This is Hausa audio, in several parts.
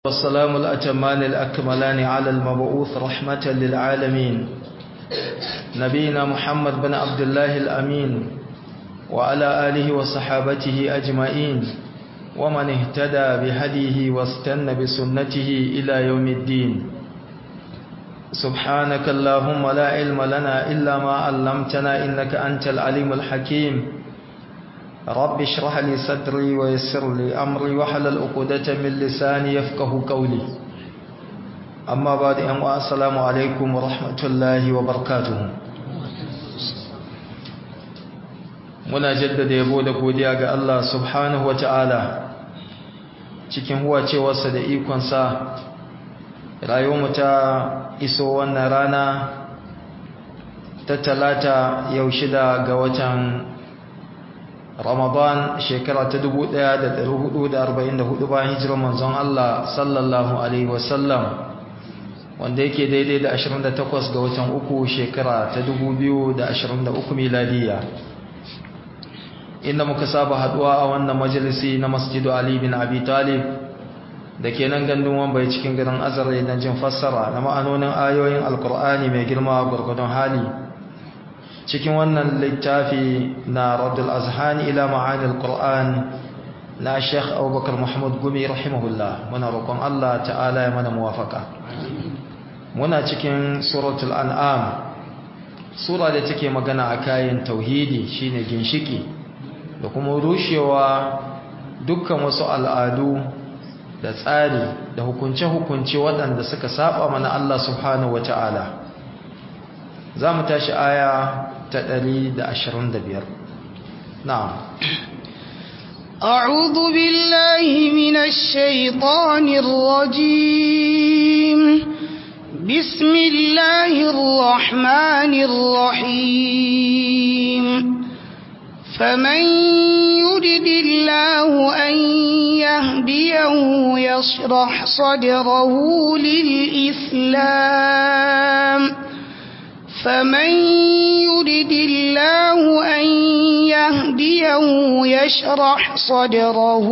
والسلام الأتمان الأكملان على المبعوث رحمة للعالمين نبينا محمد بن عبد الله الأمين وعلى آله وصحابته أجمعين ومن اهتدى بهديه واستنى بسنته إلى يوم الدين سبحانك اللهم لا علم لنا إلا ما علمتنا إنك أنت العليم الحكيم رب اشرح لي صدري ويسر لي أمري وحلل عقدة من لساني يفقه قولي أما بعد أن السلام عليكم ورحمة الله وبركاته muna jaddada yabo da godiya ga Allah subhanahu wata'ala cikin huwacewarsa da ikonsa rayuwarmu ta iso wannan rana ta talata yau shida ga watan Ramadan shekara ta 1444 bayan hijirar manzon Allah sallallahu alaihi wasallam wanda yake daidai da 28 ga watan uku shekara ta 2023 miladiya inda muka saba haduwa a wannan majalisi na Masjidu Ali bin Abi Talib da ke nan gandun wambai cikin garin Azare na jin fassara na ma'anonin ayoyin Alkur'ani mai girma gurgudun hali cikin wannan littafi na Raddul Azhani ila ma'anil Qur'an na Sheikh Abubakar Muhammad Gumi rahimahullah muna roƙon Allah ta'ala ya mana muwafaka muna cikin suratul an'am sura da take magana a kayan tauhidi shine ginshiki da kuma rushewa dukkan wasu al'adu da tsari da hukunce-hukunce waɗanda suka saba mana Allah subhanahu wata'ala za mu tashi aya ta 125 na'am أعوذ بالله من الشيطان الرجيم بسم الله الرحمن الرحيم فمن يرد الله أن يهديه يشرح صدره للإسلام فمن يرد الله أن يهديه يشرح صدره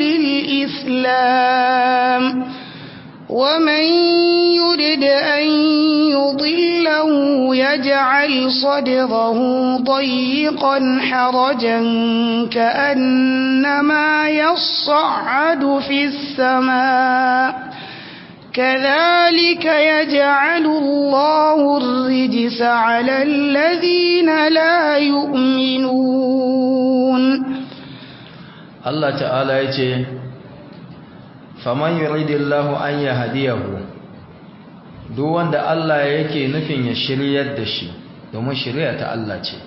للإسلام ومن يرد أن يضله يجعل صدره ضيقا حرجا كأنما يصعد في السماء كذلك يجعل الله الرجس على الذين لا يؤمنون الله تعالى يجي faman yuridillahu an yahdiyahu duk wanda Allah yake nufin ya shiryar da shi domin shiriya ta Allah ce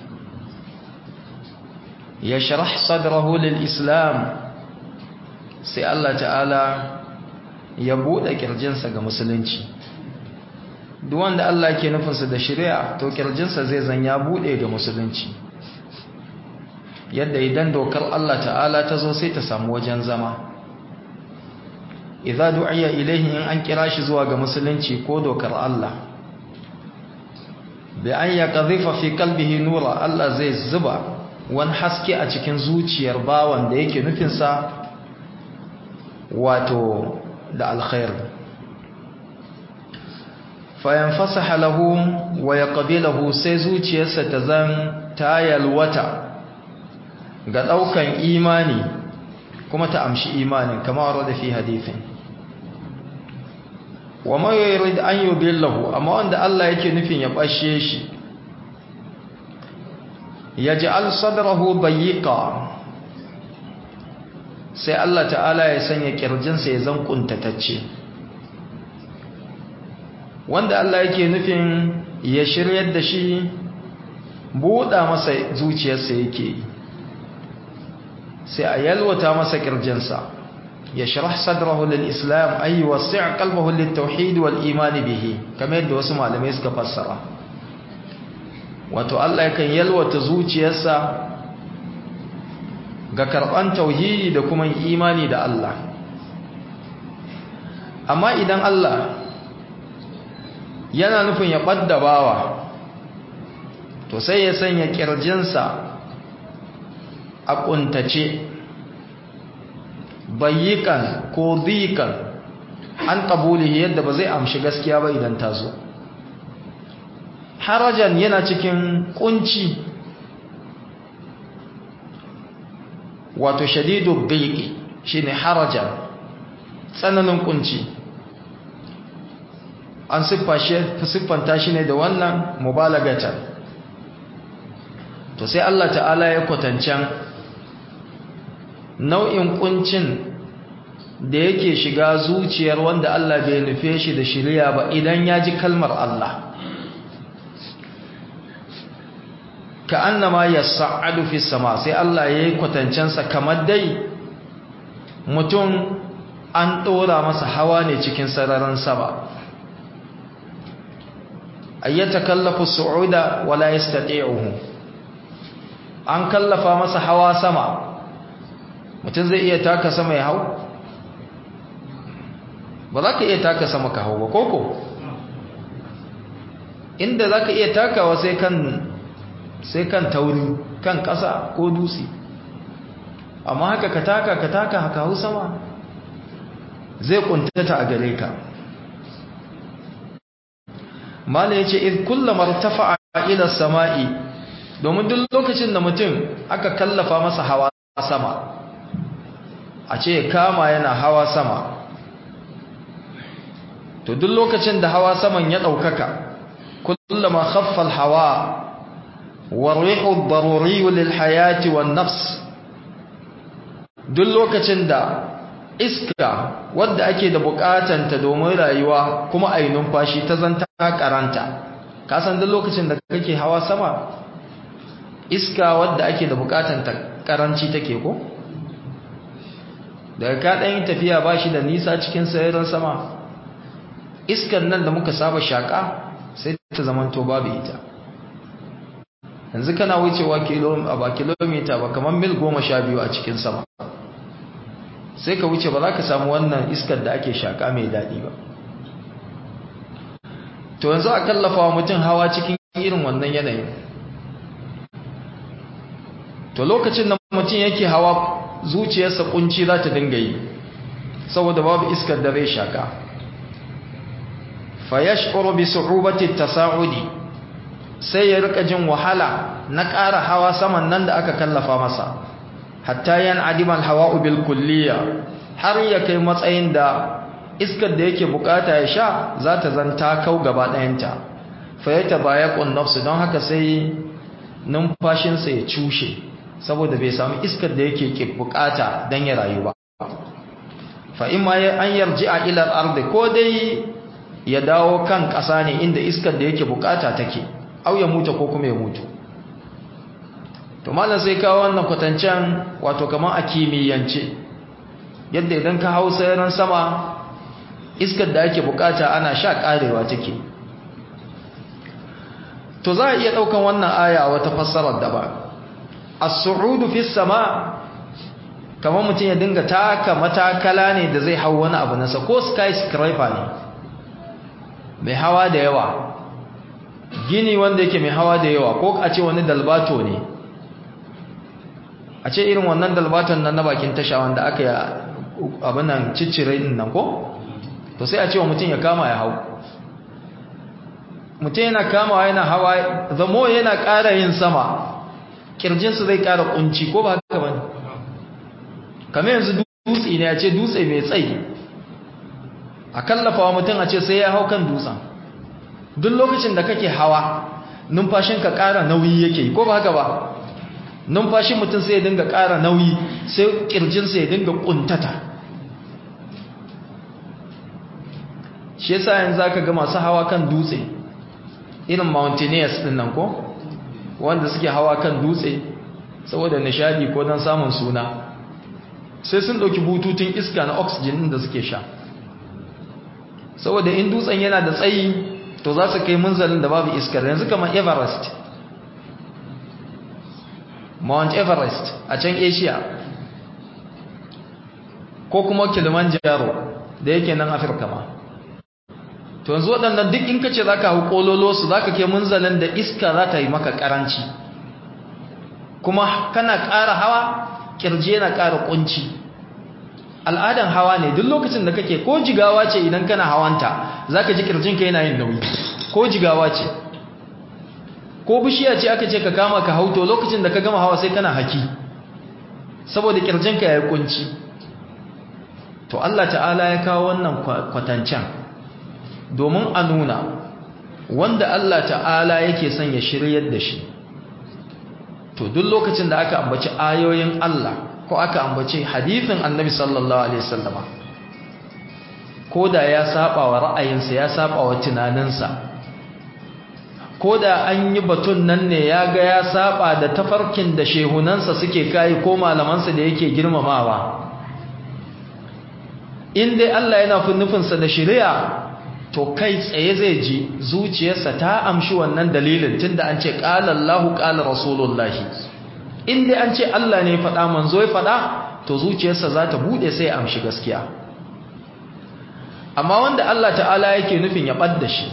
ya sharh sadrahu lil islam sai Allah ta'ala ya bude kirjinsa ga musulunci duk wanda Allah yake nufin sa da shiriya to kirjinsa zai zan ya bude ga musulunci yadda idan dokar Allah ta'ala ta zo sai ta samu wajen zama idza du'iya ilayhi in an kira shi zuwa ga musulunci ko dokar Allah bi an yaqdhifa fi qalbihi nura Allah zai zuba wani haske a cikin zuciyar bawan da yake nufin sa wato da alkhair fa yanfasaha lahu wa yaqbilahu sai zuciyarsa ta zan tayalwata ga daukan imani kuma ta amshi imanin kamar wadda fi hadithin wa ma yurid an yudillahu amma wanda Allah yake nufin ya bashe shi yaj'al sadrahu dayiqa sai Allah ta'ala ya sanya kirjinsa ya zan kuntatacce wanda Allah yake nufin ya shiryar da shi buɗa masa zuciyarsa yake yi sai a yalwata masa kirjinsa ya sharh sadrahu lil islam ay wasi' qalbahu lit tauhid wal iman bihi kamar yadda wasu malamai suka fassara wato Allah yakan yalwata zuciyarsa ga karban tauhidi da kuma imani da Allah amma idan Allah yana nufin ya badda bawa to sai ya sanya kirjinsa a kuntace bayyikan ko dikan an qabulihi yadda ba zai amshi gaskiya ba idan ta zo harajan yana cikin kunci wato shadidu dhiqi shine harajan tsananin kunci an siffanta shi ne da wannan mubalagatan to sai Allah ta'ala ya kwatancan nau'in kuncin da yake shiga zuciyar wanda Allah bai nufe shi da shirya ba idan ya ji kalmar Allah ka annama yas'adu fi sama sai Allah ya yi kwatancensa kamar dai mutum an ɗora masa hawa ne cikin sararin sama ayyata kallafa su'uda wala yastati'uhu an kallafa masa hawa sama mutum zai iya taka sama ya hau ba za ka iya taka sama ka hau ba koko inda za ka iya takawa sai kan sai kan tauri kan ƙasa ko dutse amma haka ka taka ka taka haka hau sama zai kuntata a gare ka mala yace id kullama irtafa'a ila samai domin duk lokacin da mutum aka kallafa masa hawa sama a ce kama yana hawa sama to duk lokacin da hawa saman ya daukaka kullama khaffa al-hawa wa rihu ad-daruri lil hayati wan nafs duk lokacin da iska wadda ake da bukatanta domin rayuwa kuma a yi numfashi ta zanta karanta kasan duk lokacin da kake hawa sama iska wadda ake da bukatanta karanci take ko daga ka ɗan yi tafiya ba shi da nisa cikin sayarin sama iskan nan da muka saba shaƙa sai ta zamanto babu ita yanzu kana wucewa ba kilomita ba kamar mil goma sha biyu a cikin sama sai ka wuce ba za ka samu wannan iskar da ake shaƙa mai daɗi ba to yanzu a kallafa wa mutum hawa cikin irin wannan yanayin to lokacin da mutum yake hawa zuciyarsa kunci za ta dinga yi saboda babu iskar da zai shaƙa fa yash'uru bi su'ubati tasa'udi sai ya rika jin wahala na ƙara hawa saman nan da aka kallafa masa hatta yan adimal hawa'u bil kulliya har ya kai matsayin da iskar da yake bukata ya sha za ta zanta kau gaba ɗayanta fa ya tabayaqun nafsu don haka sai numfashinsa ya cushe saboda bai samu iskar da yake bukata don ya rayu ba fa imma an yarji'a ila al-ardi ko dai ya dawo kan ƙasa ne inda iskar da yake bukata take au ya mutu ko kuma ya mutu to malam sai kawo wannan kwatancen wato kamar a kimiyyance yadda idan ka hau sayaran sama iskar da ake bukata ana sha karewa take to za a iya daukan wannan aya wata fassarar da ba as-su'udu fi sama kamar mutum ya dinga taka matakala ne da zai hau wani abu nasa ko skyscraper ne mai hawa da yawa gini wanda yake mai hawa da yawa ko a ce wani dalbato ne a ce irin wannan dalbaton nan na bakin tasha wanda aka yi abin nan ciccire din nan ko to sai a ce wa mutum ya kama ya hau mutum yana kamawa yana hawa zamo yana ƙara yin sama kirjinsu zai ƙara kunci ko ba haka bane kamar yanzu dutse ne a ce dutse mai tsayi a kallafa wa mutum a ce sai ya hau kan dutsen duk lokacin da kake hawa numfashinka ƙara nauyi yake ko ba haka ba numfashin mutum sai ya dinga ƙara nauyi sai ƙirjinsa ya dinga ƙuntata shi yasa yanzu zaka ga masu hawa kan dutse irin mountaineers din nan ko wanda suke hawa kan dutse saboda nishadi ko don samun suna sai sun ɗauki bututun iska na oxygen din da suke sha saboda in dutsen yana da tsayi to za su kai munzalin da babu iskar yanzu kamar everest mount everest a can asia ko kuma kilimanjaro da yake nan afirka ma to yanzu waɗannan duk in kace za ka hau ƙololo su za ka ke munzalin da iska za ta yi maka ƙaranci kuma kana ƙara hawa ƙirje na ƙara ƙunci al'adan hawa ne duk lokacin da kake ko jigawa ce idan kana hawanta zaka ji kirjinka yana yin nauyi ko jigawa ce ko bishiya ce aka ce ka kama ka hauto lokacin da ka gama hawa sai kana haki saboda kirjinka yayi kunci to Allah ta'ala ya kawo wannan kwatancan domin a nuna wanda Allah ta'ala yake son ya shiryar da shi to duk lokacin da aka ambaci ayoyin Allah ko aka ambaci hadithin annabi sallallahu alaihi wasallama ko da ya saba wa ra'ayinsa ya saba wa tunaninsa ko da an yi batun nan ne ya ga ya saba da tafarkin da shehunansa suke kai ko malamansa da yake girmamawa in dai Allah yana nufinsa da shari'a to kai tsaye zai ji zuciyarsa ta amshi wannan dalilin tunda an ce qala Allahu qala rasulullahi in dai an ce Allah ne faɗa manzo ya faɗa to zuciyarsa za ta bude sai ya amshi gaskiya amma wanda Allah ta'ala yake nufin ya ɓadda shi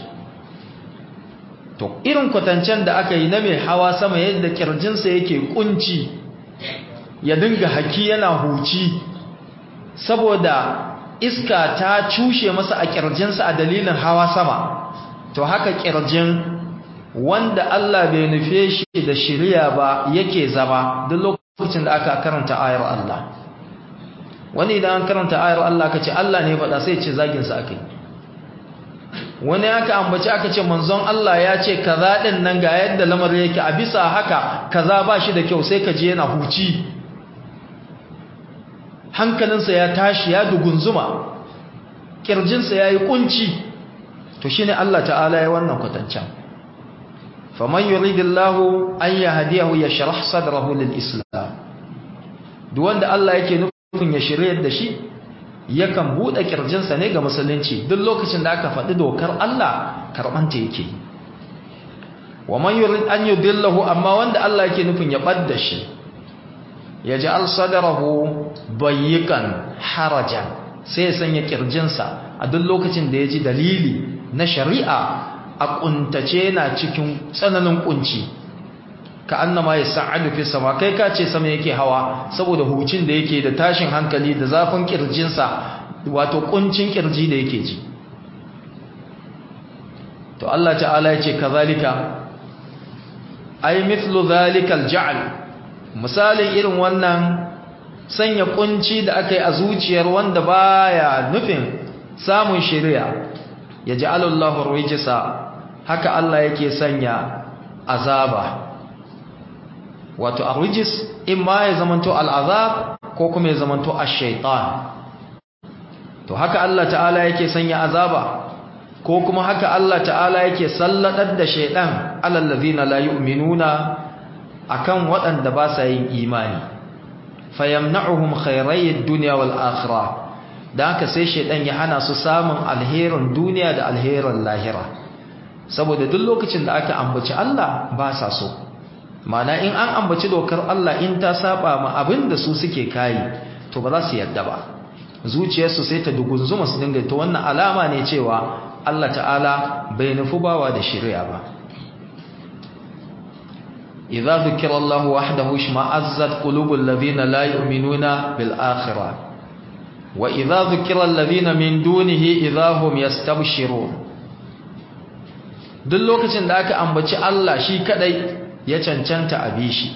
to irin kwatancen da aka yi na mai hawa sama yadda kirjinsa yake kunci ya dinga haki yana huci saboda iska ta cushe masa a kirjinsa a dalilin hawa sama to haka kirjin wanda Allah bai nufe shi da shiriya ba yake zama duk lokacin da aka karanta ayar Allah wani idan an karanta ayar Allah ka ce Allah ne faɗa sai ce zaginsa aka yi wani aka ambaci aka ce manzon Allah ya ce kaza ɗin nan ga yadda lamarin yake a bisa haka kaza ba shi da kyau sai ka je yana huci hankalinsa ya tashi ya dugunzuma kirjinsa ya yi kunci to shine Allah ta'ala ya wannan kwatancan faman yuridillahu an yahdiyahu yashrah sadrahu lil islam duk wanda Allah yake nufin ya shiryar da shi yakan bude kirjinsa ne ga musulunci duk lokacin da aka faɗi dokar Allah karbanta yake wa man yurid an yudillahu amma wanda Allah yake nufin ya badda shi yaj'al sadrahu bayyikan harajan sai ya sanya kirjinsa a duk lokacin da ya ji dalili na shari'a a kuntace na cikin tsananin kunci ka annama ya sa'adu fi sama kai ka ce sama yake hawa saboda hucin da yake da tashin hankali da zafin kirjinsa wato kuncin kirji da yake ji to Allah ta'ala ya ce kazalika ay mithlu zalikal ja'al misalin irin wannan sanya kunci da aka yi a zuciyar wanda baya nufin samun shari'a ya ji alallahu rijisa haka Allah yake sanya azaba wato arrijis in ma ya zamanto al'azab ko kuma ya zamanto ash-shaytan to haka Allah ta'ala yake sanya azaba ko kuma haka Allah ta'ala yake salladar da shaydan alal ladina la yu'minuna akan waɗanda ba sa yin imani fayamna'uhum khayrayid dunya wal akhirah dan haka sai shedan ya hana su samun alherin duniya da alherin lahira saboda duk lokacin da aka ambaci Allah ba sa so mana in an ambaci dokar Allah in ta saba ma abin da su suke kai to ba za su yadda ba zuciyarsu sai ta dugunzuma su dinga to wannan alama ne cewa Allah ta'ala bai nufi bawa da shari'a ba إذا ذكر الله وحده اشمأزت قلوب الذين لا يؤمنون بالآخرة وإذا ذكر الذين من دونه إذا هم يستبشرون duk lokacin da aka ambaci Allah shi kadai ya cancanta a bishi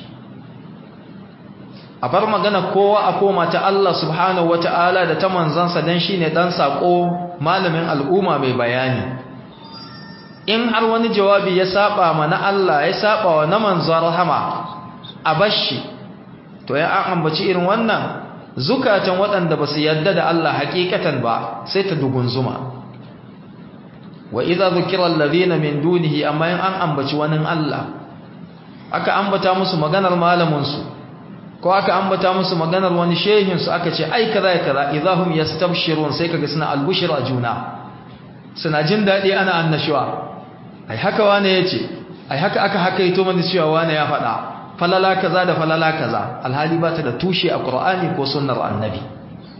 a bar magana kowa a koma ta Allah subhanahu wata'ala da ta manzansa dan shine dan sako malamin al'umma mai bayani in har wani jawabi ya saba ma na Allah ya saba wa na manzon rahama a bashi to ya an ambaci irin wannan zukatan waɗanda ba su yadda da Allah hakikatan ba sai ta dugunzuma wa idza zukira alladhina min dunihi amma in an ambaci wani Allah aka ambata musu maganar malamin su ko aka ambata musu maganar wani shehin su aka ce ai kaza kaza idahum yastabshirun sai kaga suna albushra juna suna jin dadi ana annashuwa ai haka wane yace ai haka aka hakaito mana cewa wane ya faɗa falala kaza da falala kaza alhali ba ta da tushe a Qur'ani ko sunnar annabi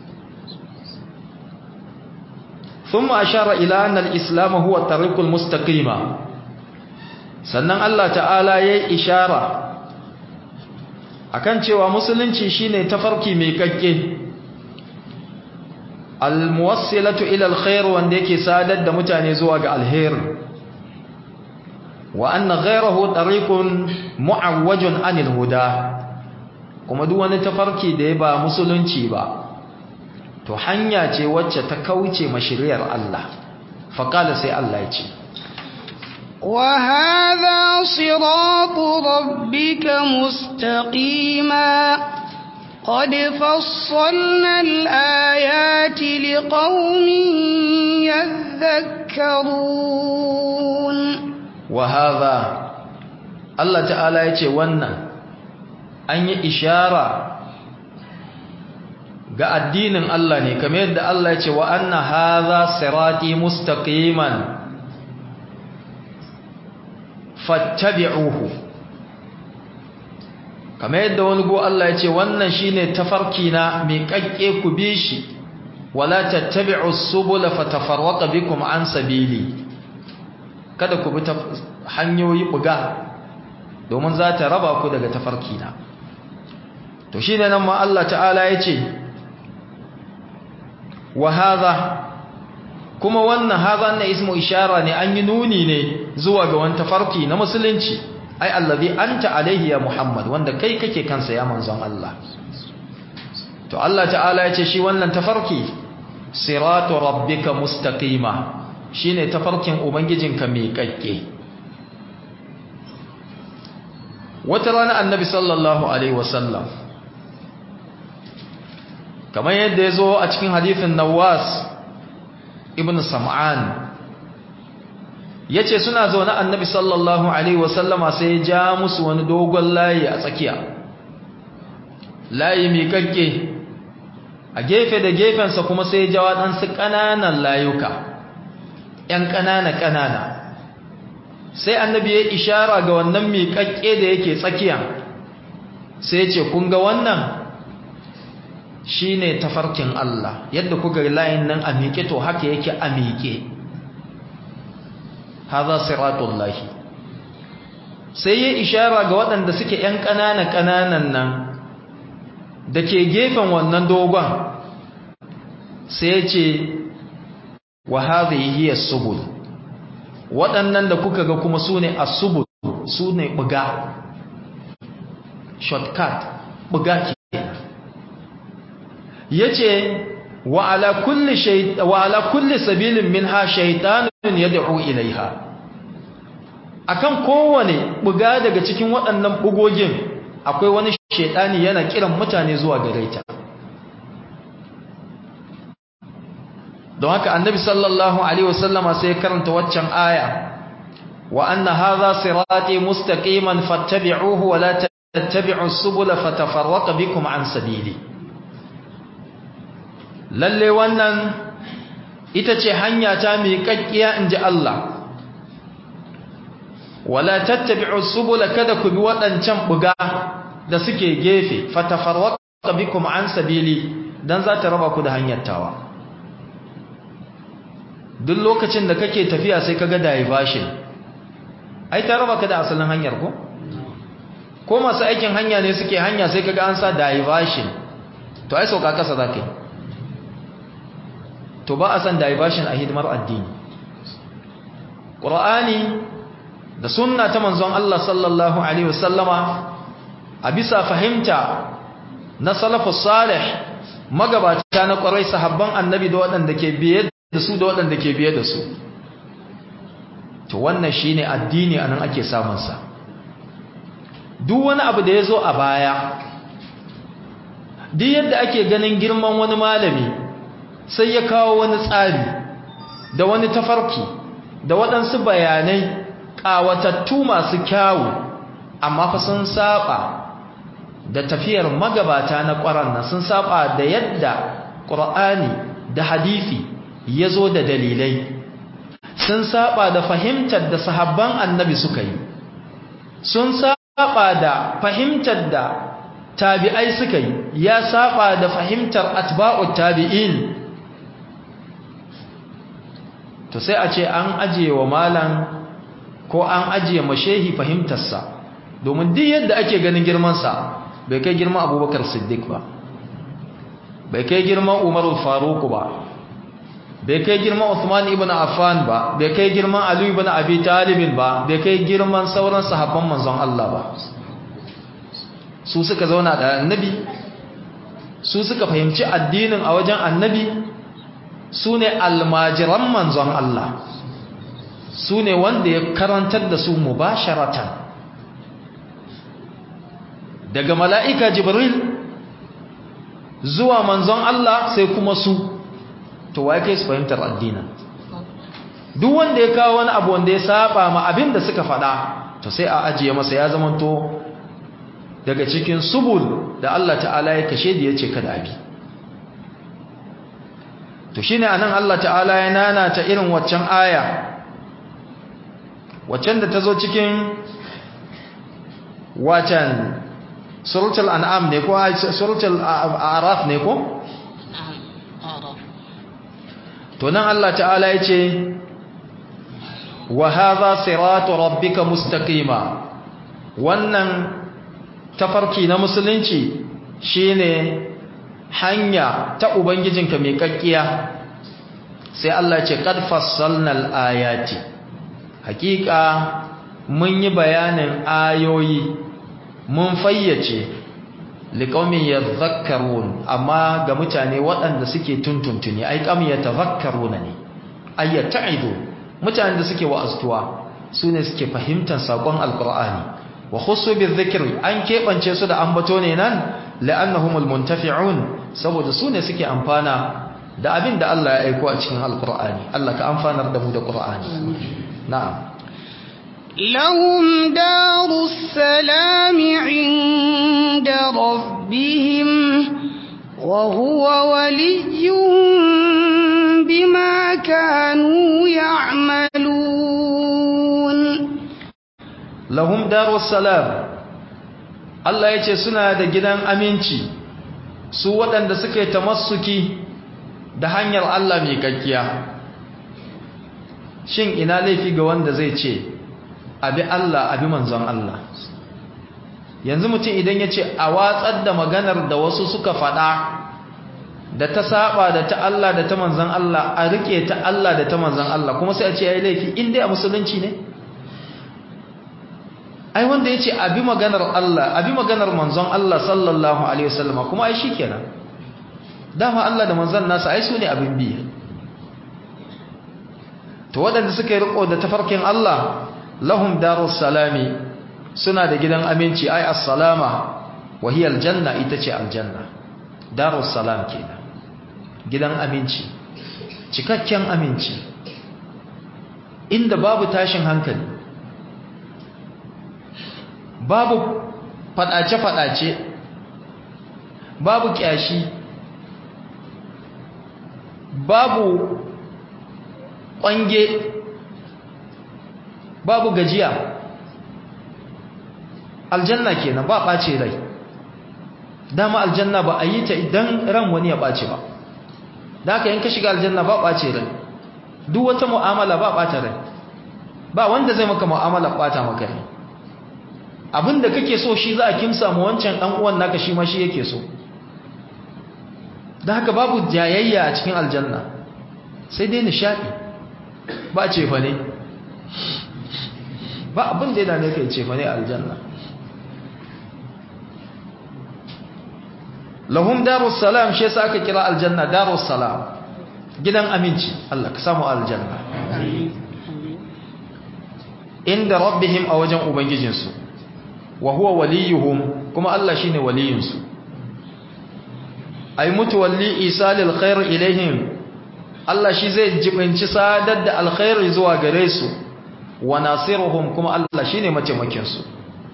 ثم أشار إلى أن الإسلام هو الطريق المستقيم sannan Allah ta'ala ya yi ishara akan cewa musulunci shine tafarki mai kakke almuwassilatu ila alkhair wanda yake sadar da mutane zuwa ga alher wa anna ghayrahu tariqun mu'awwajun anil huda kuma duk wani tafarki da ya ba musulunci ba to hanya ce wacce ta kauce mashiriyar Allah faqala sai Allah ya ce وهذا صراط ربك مستقيما قد فصلنا الآيات لقوم يذكرون وهذا الله تعالى يتي wannan an yi ishara ga addinin Allah ne kamar yadda Allah ya ce wa anna hadha sirati mustaqiman fattabi'uhu kamar yadda wani go Allah ya ce wannan shine tafarki na mai kakke ku bi shi wala tattabi'u subula fatafarraqa bikum an sabili kada ku bi hanyoyi buga domin za ta raba ku daga tafarki na to shine nan ma Allah ta'ala ya ce wa hadha kuma wannan hadha na ismu ishara ne an yi nuni ne zuwa ga wani tafarki na musulunci ai allazi anta alaihi ya muhammad wanda kai kake kansa ya manzon Allah to Allah ta'ala ya ce shi wannan tafarki siratu rabbika mustaqima shine tafarkin ubangijinka mai kakke wata rana annabi sallallahu alaihi wasallam kamar yadda ya zo a cikin hadithin nawas ibn sam'an ya ce suna zaune annabi sallallahu alaihi wasallama sai ya ja musu wani dogon layi a tsakiya layi mai kakke a gefe da gefensa kuma sai ya ja waɗansu ƙananan layuka ‘yan ƙanana-ƙanana sai annabi ya ishara ga wannan mai kakke da yake tsakiya sai ya ce kun ga wannan shi ne tafarkin Allah yadda kuka layin nan a miƙe to haka yake a miƙe haza siratullahi sai ya ishara ga waɗanda suke ‘yan ƙanana-ƙananan nan da ke gefen wannan dogon sai ce wa haza yi subul waɗannan da kuka ga kuma su ne a subul su ne ɓuga shortcut ɓuga ke yace wa ala kulli shay wa ala kulli sabilin minha shaytanun yad'u ilaiha akan kowane buga daga cikin waɗannan bugogin akwai wani shaytani yana kiran mutane zuwa gare ta don haka annabi sallallahu alaihi wasallama sai karanta waccan aya wa anna hadha sirati mustaqiman fattabi'uhu wa la tattabi'us subula fatafarraqa bikum an sabili lalle wannan ita ce hanya ta mai kakkiya inji Allah wala tattabi'u subula kada ku bi waɗancan buga da suke gefe fatafarwaqa bikum an sabili dan za ta raba ku da hanyar tawa duk lokacin da kake tafiya sai kaga diversion ai ta raba ka da asalin hanyar ko ko masu aikin hanya ne suke hanya sai kaga an sa diversion to ai sauka kasa zaka yi to ba a san diversion a hidimar addini ƙura'ani da sunna ta manzon Allah sallallahu Alaihi wasallama a bisa fahimta na salafus salih magabata na ƙwarai sahabban annabi da waɗanda ke biye da su da waɗanda ke biye da su to wannan shi ne addini a nan ake samunsa duk wani abu da ya zo a baya duk yadda ake ganin girman wani malami sai ya kawo wani tsari da wani tafarki da waɗansu bayanai ƙawatattu masu kyawu amma fa sun saba da tafiyar magabata na ƙwaran nan sun saba da yadda ƙur'ani da hadisi ya zo da dalilai sun saba da fahimtar da sahabban annabi suka yi sun saba da fahimtar da tabi'ai suka yi ya saba da fahimtar atba'ut tabi'in to sai a ce an ajiye wa malam ko an ajiye mashehi fahimtarsa domin duk yadda ake ganin girmansa bai kai girman abubakar siddiq ba bai kai girman umarul faruku ba bai kai girman Uthman ibn Affan ba bai kai girman Ali ibn Abi Talib ba bai kai girman sauran sahabban manzon Allah ba su suka zauna da annabi su suka fahimci addinin a wajen annabi su ne almajiran manzon Allah su ne wanda ya karantar da su mubasharatan daga mala'ika jibril zuwa manzon Allah sai kuma su to wai kai su fahimtar addinin duk wanda ya kawo wani abu wanda ya saba ma abin da suka faɗa to sai a ajiye masa ya zamanto daga cikin subul da Allah ta'ala ya kashe da ya ce kada abi to shine anan Allah ta'ala ya nanata irin waccan aya waccan da ta zo cikin waccan suratul an'am ne ko suratul a'raf ne ko to nan Allah ta'ala ya ce wa hadha siratu rabbika mustaqima wannan tafarki na musulunci shine hanya ta ubangijinka mai kakkiya sai Allah ya ce qad fassalnal ayati hakika mun yi bayanin ayoyi mun fayyace liqaumin yadhakkarun amma ga mutane waɗanda suke tuntuntuni ai kam yatadhakkaruna ne ay yata'idu mutanen da suke wa'aztuwa sune suke fahimtar sakon alqur'ani wa khussu bizikri an kebance su da ambato ne nan la'annahumul muntafi'un saboda sune suke amfana da abin da Allah ya aiko a cikin alqur'ani Allah ka amfanar da mu da qur'ani na'am لهم دار السلام عند ربهم وهو وليهم بما كانوا يعملون lahum darus salam Allah ya ce suna da gidan aminci su waɗanda suka yi tamassuki da hanyar Allah mai kakkiya shin ina laifi ga wanda zai ce abi Allah abi manzon Allah yanzu mutum idan ya ce a watsar da maganar da wasu suka faɗa da ta saba da ta Allah da ta manzon Allah a rike ta Allah da ta manzon Allah kuma sai a ce yayi laifi in dai a musulunci ne ai wanda ya ce abi maganar Allah abi maganar manzon Allah sallallahu alaihi wasallam kuma ai shikenan dama Allah da manzon nasa ai su ne abin biya to waɗanda suka yi riko da tafarkin Allah lahum darus salami suna da gidan aminci ai assalama wa hiya aljanna ita ce aljanna darus salam kenan gidan aminci cikakken aminci inda babu tashin hankali babu fadace-fadace babu kyashi babu kwange babu gajiya aljanna kenan ba ɓace rai dama aljanna ba a yi ta idan ran wani ya ɓace ba da haka yin ka shiga aljanna ba ɓace rai duk wata mu'amala ba ɓata rai ba wanda zai maka mu'amala ɓata maka rai abinda kake so shi za a kimsa mu wancan ɗan uwan naka shi ma shi yake so da haka babu jayayya a cikin aljanna sai dai nishaɗi ba ce fa ne ba abin da yana ne kai ce fa ne aljanna lahum darus salam shi yasa aka kira aljanna darus salam gidan aminci Allah ka samu aljanna inda rabbihim a wajen ubangijinsu wa huwa waliyuhum kuma Allah shine waliyinsu ay mutawalli isalil khair ilaihim Allah shi zai jibinci sadar da alkhairi zuwa gare su wa nasiruhum kuma Allah shine mataimakin su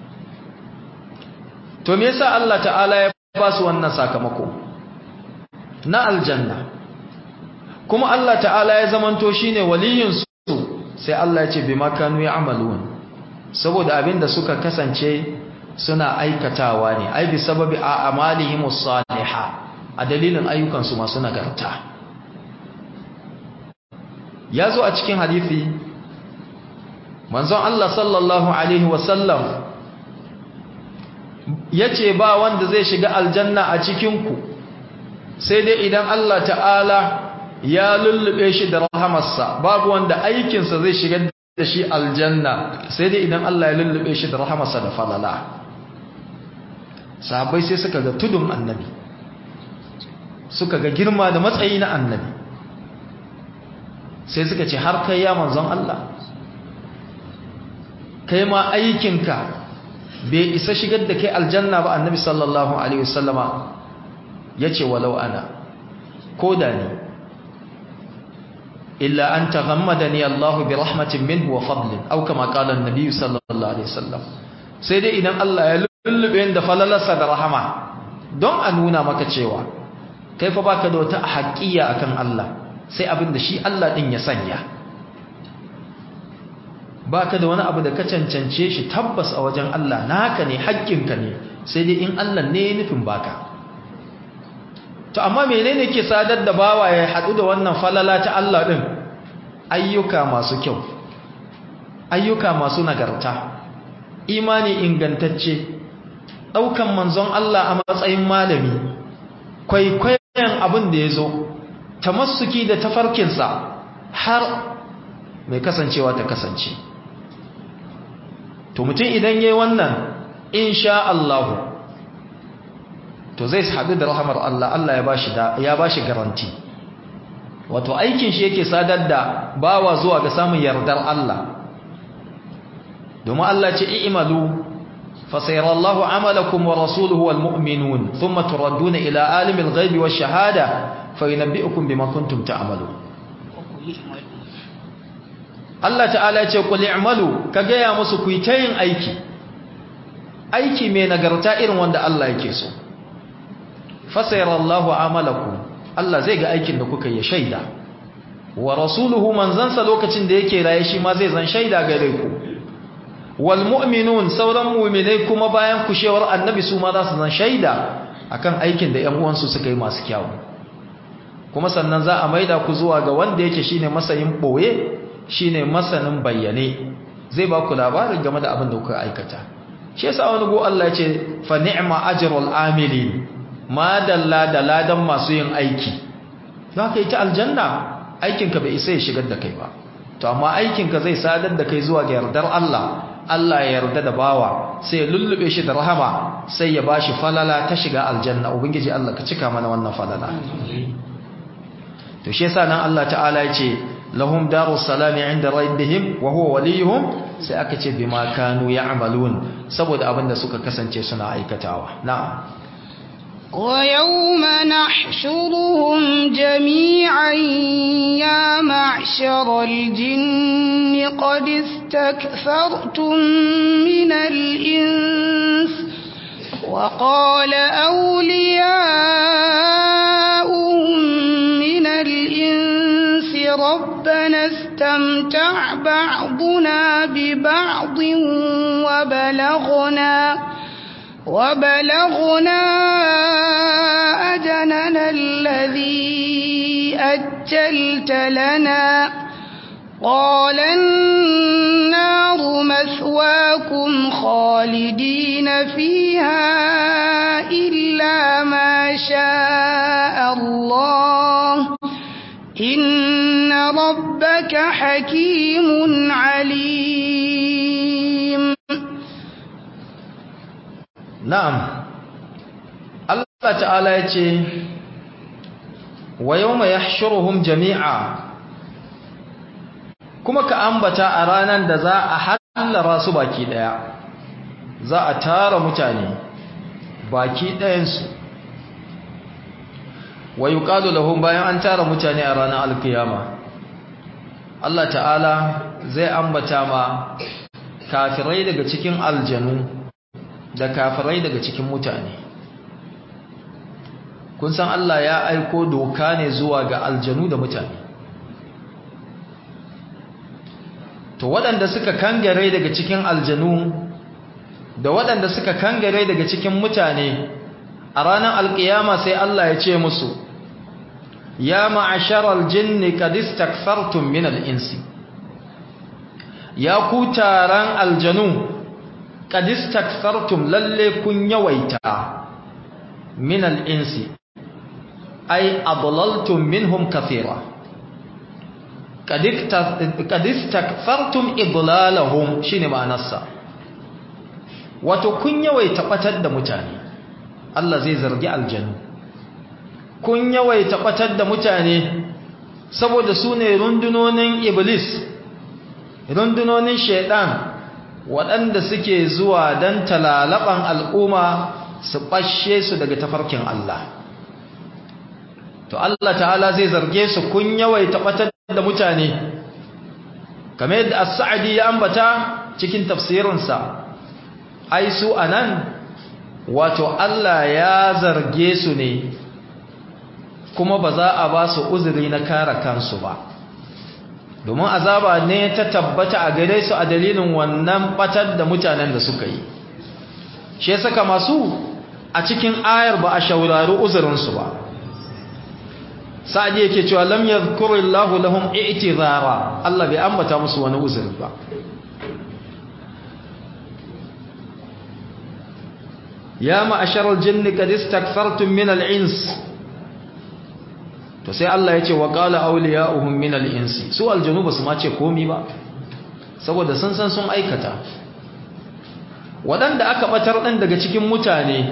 to me yasa Allah ta'ala ya ba su wannan sakamako na aljanna kuma Allah ta'ala ya zamanto shine waliyin su sai Allah ya ce bima kanu ya'malun saboda abinda suka kasance suna aikatawa ne ai bi sababi a amalihimus salihah a dalilin ayyukansu masu nagarta ya zo a cikin hadithi manzon Allah sallallahu alaihi wasallam ya ce ba wanda zai shiga aljanna a cikinku sai dai idan Allah ta'ala ya lullube shi da rahamarsa babu wanda aikinsa zai shigar da shi aljanna sai dai idan Allah ya lullube shi da rahamarsa da falala sahabbai sai suka ga tudun annabi suka ga girma da matsayi na annabi sai suka ce har kai ya manzon Allah kai ma aikinka bai isa shigar da kai aljanna ba annabi sallallahu alaihi wasallama yace walau ana ko da ni illa an taghammadani Allah bi rahmatin minhu wa fadlin aw kama qala an-nabi sallallahu alaihi wasallam sai dai idan Allah ya lullube da falalarsa da rahama don a nuna maka cewa kai fa baka da wata haƙiya akan Allah sai abin da shi Allah din ya sanya baka da wani abu da ka cancance shi tabbas a wajen Allah naka ne haƙƙinka ne sai dai in Allah ne ya nufin baka to amma menene ke sadar da bawa ya haɗu da wannan falala ta Allah din ayyuka masu kyau ayyuka masu nagarta imani ingantacce ɗaukan manzon Allah a matsayin malami kwaikwayon abin da ya zo tamassuki da tafarkinsa har mai kasancewa ta kasance to mutum idan yayi wannan insha Allah to zai haɗu da rahamar Allah Allah ya bashi da ya bashi garanti wato aikin shi yake sadar da bawa zuwa ga samun yardar Allah domin Allah ce i'malu fasayara Allahu amalakum wa rasuluhu wal mu'minun thumma turadduna ila alimil ghaibi wash shahada fayunabbi'ukum bima kuntum ta'malun Allah ta'ala ce qul i'malu ka gaya musu ku yi ta yin aiki aiki mai nagarta irin wanda Allah yake so fasayara Allahu amalakum Allah zai ga aikin da kuka yi shaida wa rasuluhu manzansa lokacin da yake raye shi ma zai zan shaida gare ku wal mu'minun sauran mu'minai kuma bayan kushewar annabi su ma za su zan shaida akan aikin da ƴan uwansu suka yi masu kyau kuma sannan za a maida ku zuwa ga wanda yake shine masayin boye shine masanin bayyane zai ba ku labarin game da abin da kuka aikata shi yasa wani go Allah ya ce fa ni'ma ajrul amilin ma dalla da ladan masu yin aiki za ka yi ta aljanna aikinka bai isa ya shigar da kai ba to amma aikinka zai sadar da kai zuwa ga yardar Allah Allah ya yarda da bawa sai ya lullube shi da rahama sai ya bashi falala ta shiga aljanna ubangiji Allah ka cika mana wannan falala to shi yasa nan Allah ta'ala ya ce lahum darus salami inda rabbihim wa huwa waliyuhum sai aka ce bima kanu ya'malun saboda abinda suka kasance suna aikatawa na'am ويوم نحشرهم جميعا يا معشر الجن قد استكثرتم من الإنس وقال أولياؤهم من الإنس ربنا استمتع بعضنا ببعض وبلغنا وبلغنا أجلنا الذي أجلت لنا قال النار مثواكم خالدين فيها إلا ما شاء الله إن ربك حكيم عليم na'am Allah ta'ala ya ce wa yawma yahshuruhum jami'a kuma ka ambata a ranar da za a hallara su baki daya za a tara mutane baki dayansu wa yuqalu lahum bayan an tara mutane a ranar alkiyama Allah ta'ala zai ambata ma kafirai daga cikin aljanu da kafirai daga cikin mutane kun san Allah ya aiko doka ne zuwa ga aljanu da mutane to waɗanda suka kangare daga cikin aljanu da waɗanda suka kangare daga cikin mutane a ranar alƙiyama sai Allah ya ce musu ya ma'asharal jinni qad istakfartum min al-insi ya ku taron aljanu qad istakfartum lalle kun yawaita min al-insi ay adlaltum minhum kathira qad istakfartum idlalahum shine ma'anarsa wato kun yawaita batar da mutane Allah zai zargi aljanu kun yawaita batar da mutane saboda su ne rundunonin iblis rundunonin shaidan waɗanda suke zuwa don talalaban al'umma su ɓashe su daga tafarkin Allah to Allah ta'ala zai zarge su kun yawaita batar da mutane kamar yadda as-sa'di ya ambata cikin tafsirinsa ai su anan wato Allah ya zarge su ne kuma ba za a ba su uzuri na kare kansu ba domin azaba ne ta tabbata a gare su a dalilin wannan batar da mutanen da suka yi shi ya saka masu a cikin ayar ba a shaurari uzurinsu ba sa'adi yake cewa lam yadhkurillahu lahum i'tizara Allah bai ambata musu wani uzuri ba ya ma'asharal jinni qad istakfartum min al-ins to sai Allah ya ce wa qala awliya'uhum min al-insi su aljanu basu ma ce komi ba saboda sun san sun aikata wadanda aka batar din daga cikin mutane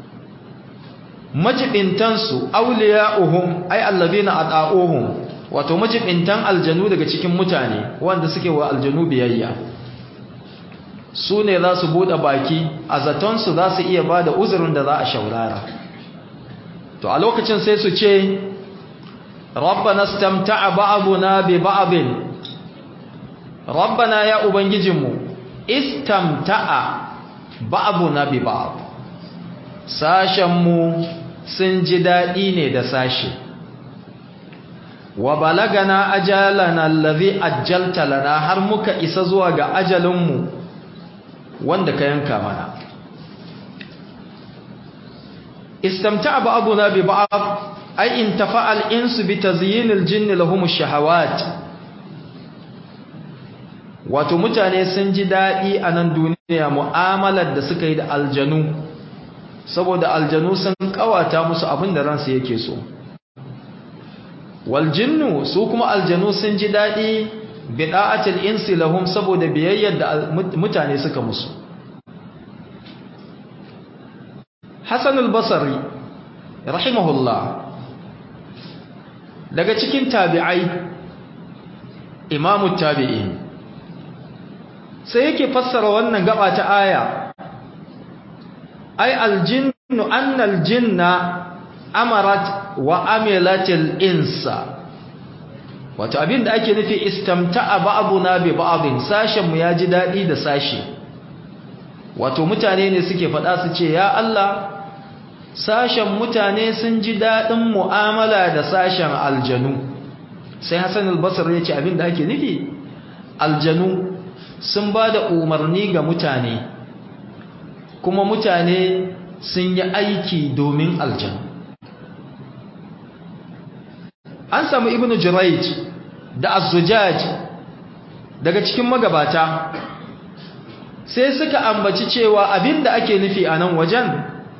majibintansu awliya'uhum ay allazina ata'uhum wato majibintan aljanu daga cikin mutane wanda suke wa aljanu biyayya su ne za su buɗe baki a zatonsu za su iya ba da uzurin da za a shaurara to a lokacin sai su ce rabbana stamta'a ba'duna bi ba'din rabbana ya ubangijinmu istamta'a ba'duna bi ba'd sashenmu sun ji daɗi ne da sashe wa balagana ajalana allazi ajjalta lana har muka isa zuwa ga ajalinmu wanda ka yanka mana istamta'a ba'duna bi ba'd ay intafa'a al-insu bi tazyin al-jinn lahum ash-shahawat wato mutane sun ji dadi a nan duniya mu'amalar da suka yi da aljanu saboda aljanu sun kawata musu abin da ransu yake so wal jinnu su kuma aljanu sun ji dadi bida'atul insi lahum saboda biyayyar da mutane suka musu Hassan al-Basri rahimahullah daga cikin tabi'ai imamu tabi'in sai yake fassara wannan gaba ta aya ay al-jinnu anna al-jinna amarat wa amilatil insa wato abin da ake nufi istamta'a ba'duna bi ba'din sashen mu ya ji dadi da sashi wato mutane ne suke faɗa su ce ya Allah sashen mutane sun ji dadin mu'amala da sashen aljanu sai Hassan al-Basri ya ce abin da ake nufi aljanu sun ba da umarni ga mutane kuma mutane sun yi aiki domin aljanu an samu ibnu jurayj da az-zujaj daga cikin magabata sai suka ambaci cewa abinda ake nufi a nan wajen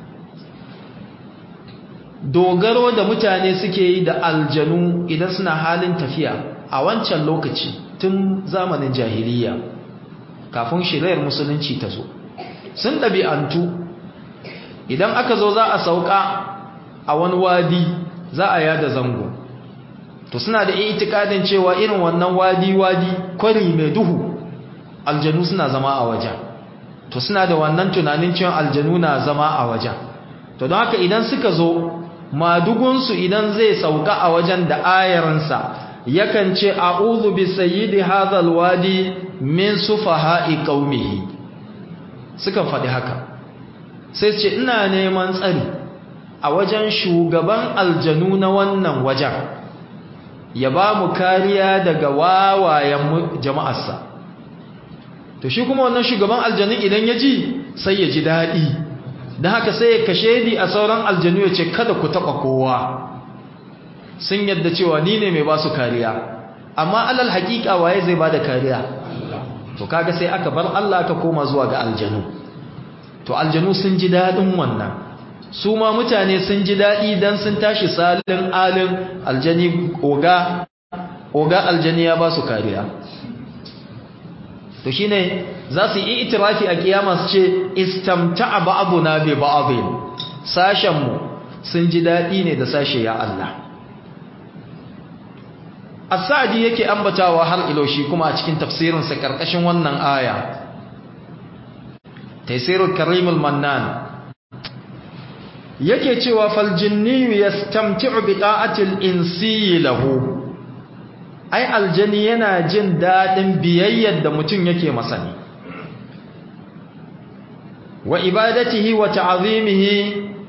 dogaro da mutane suke yi da aljanu idan suna halin tafiya a wancan lokaci tun zamanin jahiliya kafin shirayar musulunci ta zo sun ɗabi'antu idan aka zo za a sauka a wani wadi za a yada zango to suna da itikadin cewa irin wannan wadi-wadi kwari mai duhu aljanu suna zama a wajen to suna da wannan tunanin cewa aljanu na zama a wajen to don haka idan suka zo madugunsu idan zai sauka a wajen da ayarinsa yakan ce a'udhu bi sayyidi hadhal wadi min sufaha'i qaumihi sukan faɗi haka sai ce ina neman tsari a wajen shugaban aljanu na wannan wajen ya ba mu kariya daga wawayen jama'arsa to shi kuma wannan shugaban aljanun idan ya ji sai ya ji daɗi don haka sai ya kashe ni a sauran aljanu ya ce kada ku taɓa kowa sun yadda cewa ni ne mai ba su kariya amma alal haƙiƙa waye zai ba da kariya to kaga sai aka bar Allah aka koma zuwa ga aljanu to aljanu sun ji daɗin wannan su ma mutane sun ji daɗi don sun tashi salin alin aljani oga oga aljani ya ba su kariya to shine za su yi itirafi a kiyama su ce istamta'a ba'duna bi ba'din sashen mu sun ji dadi ne da sashe ya Allah as-sa'di yake ambatawa har iloshi kuma a cikin tafsirin sa karkashin wannan aya taysirul karimul mannan yake cewa fal jinni yastamti'u bi ta'atil insi lahu ai aljani yana jin dadin biyayyar da mutum yake masa ne wa ibadatihi wa ta'zimihi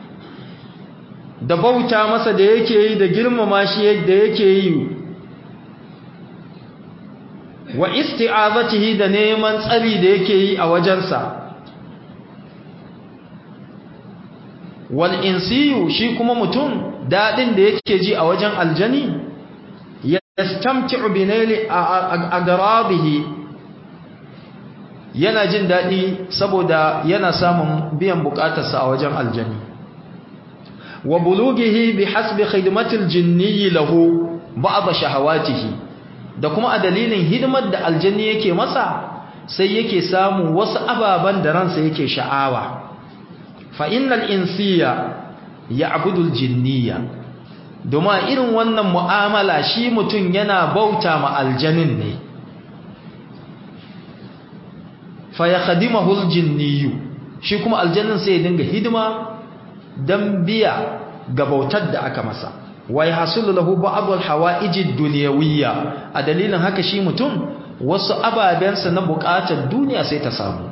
da bauta masa da yake yi da girmama shi yadda yake yi wa isti'azatihi da neman tsari da yake yi a wajensa wal insiyu shi kuma mutum dadin da yake ji a wajen aljani yastamti'u bi naili agradihi yana jin dadi saboda yana samun biyan bukatarsa a wajen aljani wa bulughihi bihasbi khidmatil jinni lahu ba'd shahawatihi da kuma a dalilin hidimar da aljanni yake masa sai yake samu wasu ababan da ransa yake sha'awa fa innal insiya ya'budu aljinniya domin irin wannan mu'amala shi mutum yana bauta ma aljanin ne fa yakhdimuhu aljinniyu shi kuma aljannin sai ya dinga hidima dan biya ga bautar da aka masa wa yahsulu lahu ba'd alhawaiji dunyawiyya a dalilin haka shi mutum wasu ababensa na bukatar duniya sai ta samu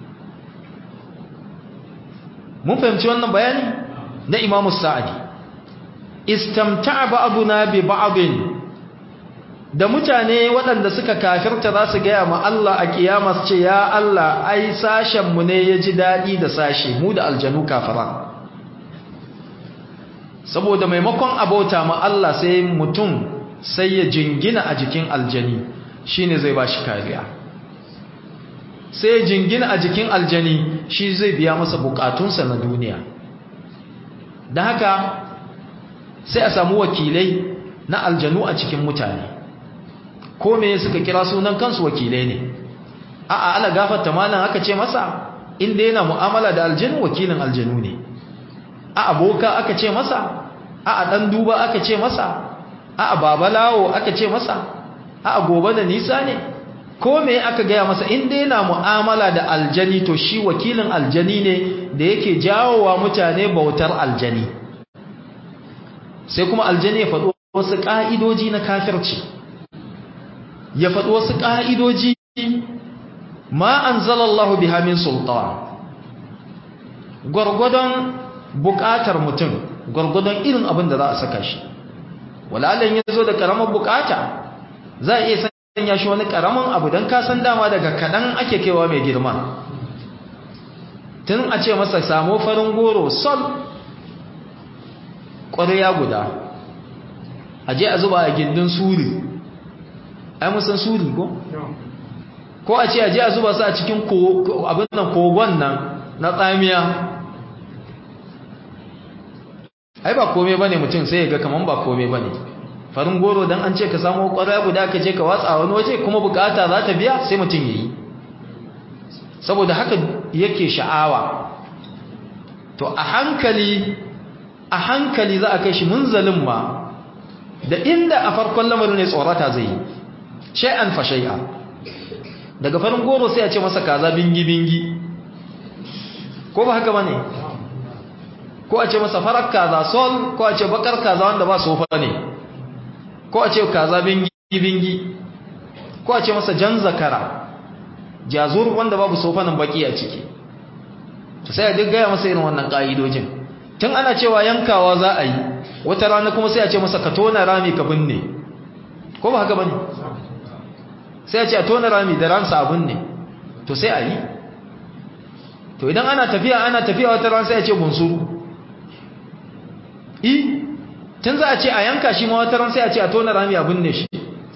mun fahimci wannan bayani na Imam Sa'di istamta'a ba'duna bi ba'din da mutane waɗanda suka kafirta za su gaya ma Allah a kiyama su ce ya Allah ai sashen mu ne ya ji daɗi da sashe mu da aljanu kafara saboda maimakon abota ma Allah sai mutum sai ya jingina a jikin aljani shine zai ba shi kariya sai ya jingina a jikin aljani shi zai biya masa bukatunsa na duniya da haka sai a samu wakilai na aljanu a cikin mutane ko me suka kira sunan kansu wakilai ne a'a ala gafarta malan aka ce masa inda yana mu'amala da aljanu wakilin aljanu ne a aboka aka ce masa a dan duba aka ce masa a babalawo aka ce masa a gobe da nisa ne ko me aka gaya masa inda yana mu'amala da aljani to shi wakilin aljani ne da yake jawowa mutane bautar aljani sai kuma aljani ya faɗo wasu ƙa'idoji na kafirci ya faɗo wasu ƙa'idoji ma an zalallahu biha min sultan gwargwadon buƙatar mutum gwargwadon irin abin da za a saka shi walalin ya zo da ƙaramar buƙata za a iya sanya shi wani ƙaramin abu don kasan dama daga kaɗan ake kewa mai girma tun a ce masa samo farin goro sol ƙwarya guda a je a zuba a gindin suri ai musan suri ko? ko a ce a je a zuba su a cikin abin nan kogon nan na tsamiya ai ba kome ba ne mutum sai ya ga kaman ba kome ba ne farin goro don an ce ka samu ƙwarya guda ka je ka watsa wani waje kuma bukata za ta biya sai mutum ya yi saboda haka yake sha'awa to a hankali a hankali za a kai shi munzalin ma da inda a farkon lamarin ne tsorata zai yi shay'an fa shay'a daga farin goro sai a ce masa kaza bingi bingi ko ba haka bane ko a ce masa farar kaza sol ko a ce bakar kaza wanda ba sofa ne ko a ce kaza bingi bingi ko a ce masa jan zakara jazur wanda babu sofanin baki a ciki to sai a duk gaya masa irin wannan ka'idojin tun ana cewa yankawa za a yi wata rana kuma sai a ce masa ka tona rami ka binne ko ba haka bane sai a ce a tona rami da ransa a binne to sai a yi to idan ana tafiya ana tafiya wata rana sai a ce bunsuru i tun za a ce a yanka shi ma wata rana sai a ce a tona rami a binne shi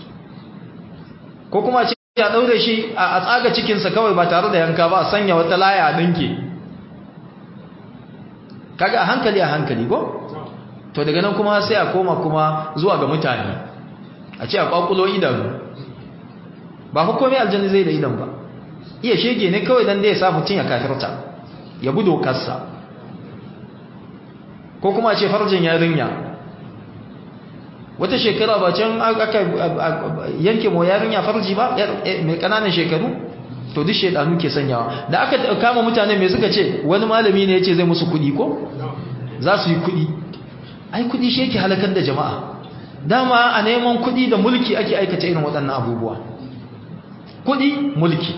ko kuma a ce ya daure shi a tsaga cikinsa kawai ba tare da yanka ba a sanya wata laya a dinke kaga a hankali a hankali ko to daga nan kuma sai a koma kuma zuwa ga mutane a ce a kwakulo idanu ba fa komai aljanni zai da idan ba iya shege ne kawai dan da ya sa mutum ya kafirta ya bi dokarsa ko kuma a ce farjin yarinya wata shekara ba can aka yanke mo yarinya farji ba mai kananan shekaru to duk shedanu ke sanyawa da aka kama mutane mai suka ce wani malami ne yace zai musu kudi ko za su yi kudi ai kudi shi yake halakar da jama'a dama a neman kudi da mulki ake aikata irin waɗannan abubuwa kudi mulki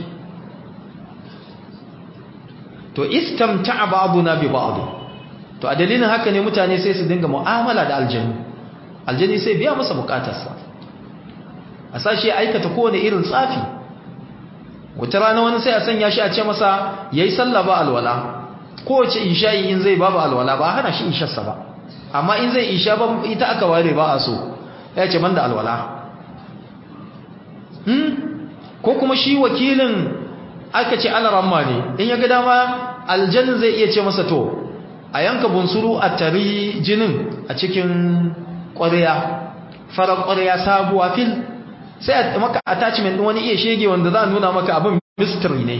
to istamta'a ba'duna bi ba'd to a dalilin haka ne mutane sai su dinga mu'amala da aljannu aljanni sai biya masa bukatarsa a sashi aikata kowane irin tsafi wata rana wani sai a sanya shi a ce masa yayi sallah ba alwala kowace isha'i in zai babu alwala ba hana shi isharsa ba amma in zai isha ba ita aka ware ba a so ya ce banda alwala hmm? ko kuma shi wakilin aka ce alaramma ne in ya ga dama aljannin zai iya ce masa to a yanka bunsuru a tari jinin a cikin ƙwarya farar ƙwarya sabuwa fil sai a maka attachment wani iya shege wanda za a nuna maka abin mystery ne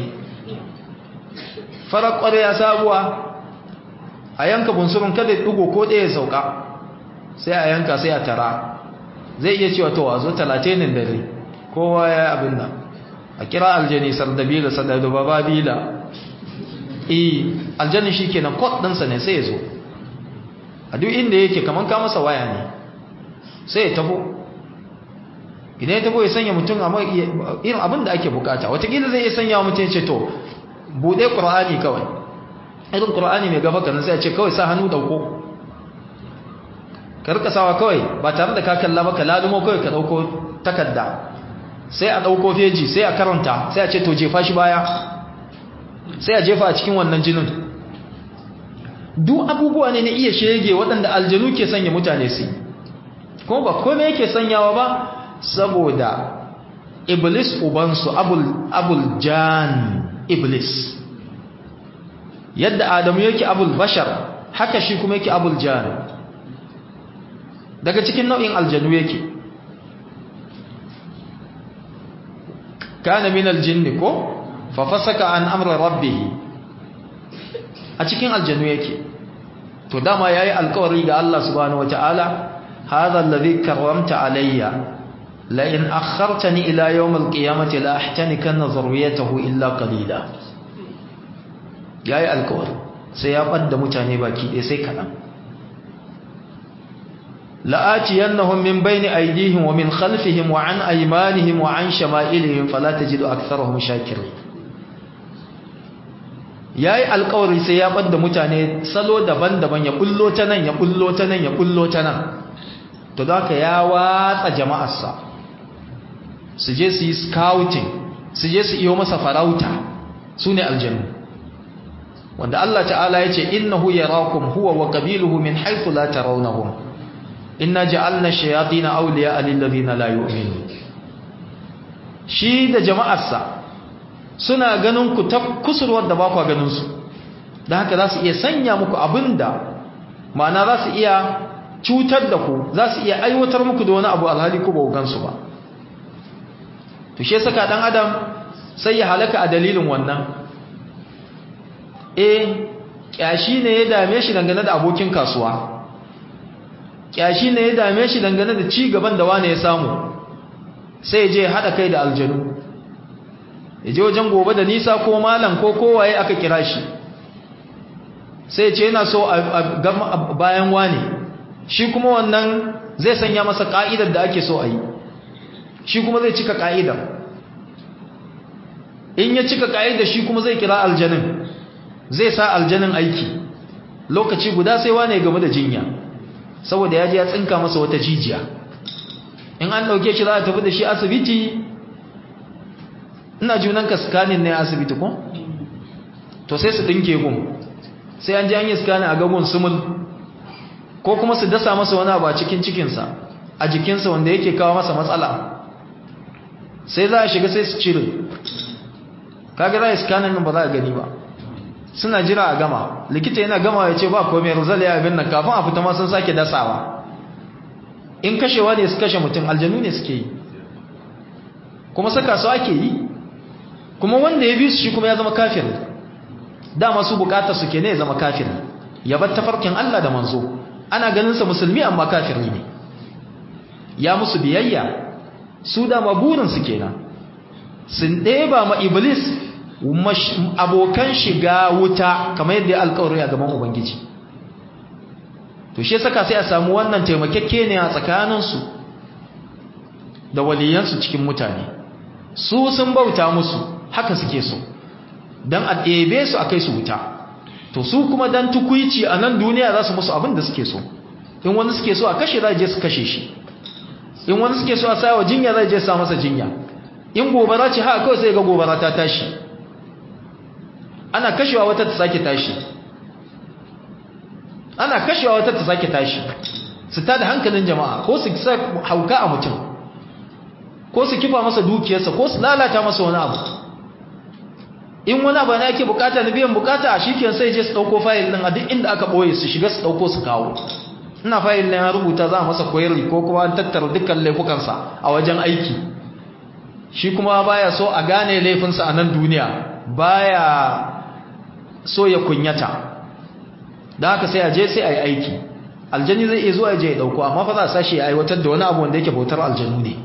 farar ƙwarya sabuwa a yanka bunsurun kada ya ɗugo ko ɗaya sauka sai a yanka sai a tara zai iya cewa to a zo talatinin dare kowa ya abin nan a kira aljani sardabila sardababila eh aljani shi kenan kod ɗinsa ne sai ya zo a duk inda yake kamar ka masa waya ne sai ya tabo idan ya tabo ya sanya mutum a irin abin da ake bukata watakila zai iya sanya wa mutum ya ce to buɗe ƙura'ani kawai irin ƙura'ani mai gaba kanan sai ya ce kawai sa hannu ɗauko karkasawa kawai ba tare da ka kalla ba ka lalumo kawai ka ɗauko takarda sai a ɗauko feji sai a karanta sai a ce to jefa shi baya sai a jefa a cikin wannan jinin duk abubuwa ne na iya shege waɗanda aljanu ke sanya mutane su kuma ba kome yake sanyawa ba saboda iblis ubansu abul, abul jan iblis yadda adamu yake abul bashar haka shi kuma yake abul jan daga cikin nau'in aljanu yake kana min aljinni ko fa fasaka an amri rabbih a cikin aljanu yake to dama yayi alƙawari ga Allah subhanahu wataala hadha alladhi karramta alayya la in akhartani ila yawm alqiyamati la ahtanikanna zurriyatahu illa qalila yayi alƙawari sai ya badda mutane baki ɗaya sai kaɗan لآتينهم من بين أيديهم ومن خلفهم وعن أيمانهم وعن شمائلهم فلا تجد أكثرهم شاكرين yayi alƙawari sai ya bar da mutane salo daban-daban ya bullo ta nan ya bullo ta nan ya bullo ta nan to haka ya watsa jama'arsa su je su yi scouting su je su iyo masa farauta su ne aljannu wanda Allah ta'ala ya ce innahu yarakum huwa wa qabiluhu min haythu la tarawnahum inna ja'alna shayatin awliya lil ladina la yu'minun shi da jama'arsa suna ganin ku ta kusurwar da ba ku ganin su dan haka za su iya sanya muku abinda ma'ana za su iya cutar da ku za su iya aiwatar muku da wani abu alhali ku ba ku gansu ba to shi saka dan adam sai ya halaka a dalilin wannan eh kyashi ne ya dame shi dangane da abokin kasuwa kyashi ne ya dame shi dangane da ci gaban da wane ya samu sai je hada kai da aljanu ya je wajen gobe da nisa ko malam ko kowaye aka kira shi sai ce yana so a bayan wane shi kuma wannan zai sanya masa ka'idar da ake so a yi shi kuma zai cika ka'idar in ya cika ka'idar shi kuma zai kira aljanin zai sa aljanin aiki lokaci guda sai wane game da jinya saboda ya ji ya tsinka masa wata jijiya in an dauke shi za a tafi da shi asibiti ina junan ka scanning ne asibiti ko to sai su dinke gun sai an ji an yi scanning a gagun sumul ko kuma su dasa masa wani abu a cikin cikinsa a jikinsa wanda yake kawo masa matsala sai za a shiga sai su cire kaga za a yi scanning nan ba za a gani ba suna jira a gama likita yana gama ya ce ba komai rizal ya abin nan kafin a fita ma sun sake dasawa in kashewa ne su kashe mutum aljanu ne suke yi kuma saka su ake yi kuma wanda ya bi su shi kuma ya zama kafir dama su bukatar su ke ne ya zama kafir ya bar tafarkin Allah da manzo ana ganin sa musulmi amma kafiri ne ya musu biyayya su da maburin su kenan sun ɗeba ma iblis abokan shiga wuta kamar yadda ya alƙawari a gaban ubangiji to shi saka sai a samu wannan taimakekke ne a tsakaninsu da waliyansu cikin mutane su sun bauta musu haka suke so don a ɗebe su a kai su wuta to su kuma don tukuici a nan duniya za su musu abin da suke so in wani suke so a kashe za je su kashe shi in wani suke so a sa wa jinya za je sa masa jinya in gobara ce haka kawai sai ga gobara ta tashi ana kashewa wata ta sake tashi ana kashewa wata ta sake tashi su ta da hankalin jama'a ko su sa hauka a mutum ko su kifa masa dukiyarsa ko su lalata masa wani abu in wani abu ne ake bukata na biyan bukata a shiken sai je su dauko fayil din a duk inda aka boye su shiga su dauko su kawo ina fayil ne ya rubuta za a masa koyarwa ko kuma an tattara dukkan laifukansa a wajen aiki shi kuma baya so a gane laifinsa a nan duniya baya so ya kunyata da haka sai a je sai a yi aiki aljani zai iya zuwa ya je ya dauko amma fa za a sashi ya aiwatar da wani abu wanda yake bautar aljanu ne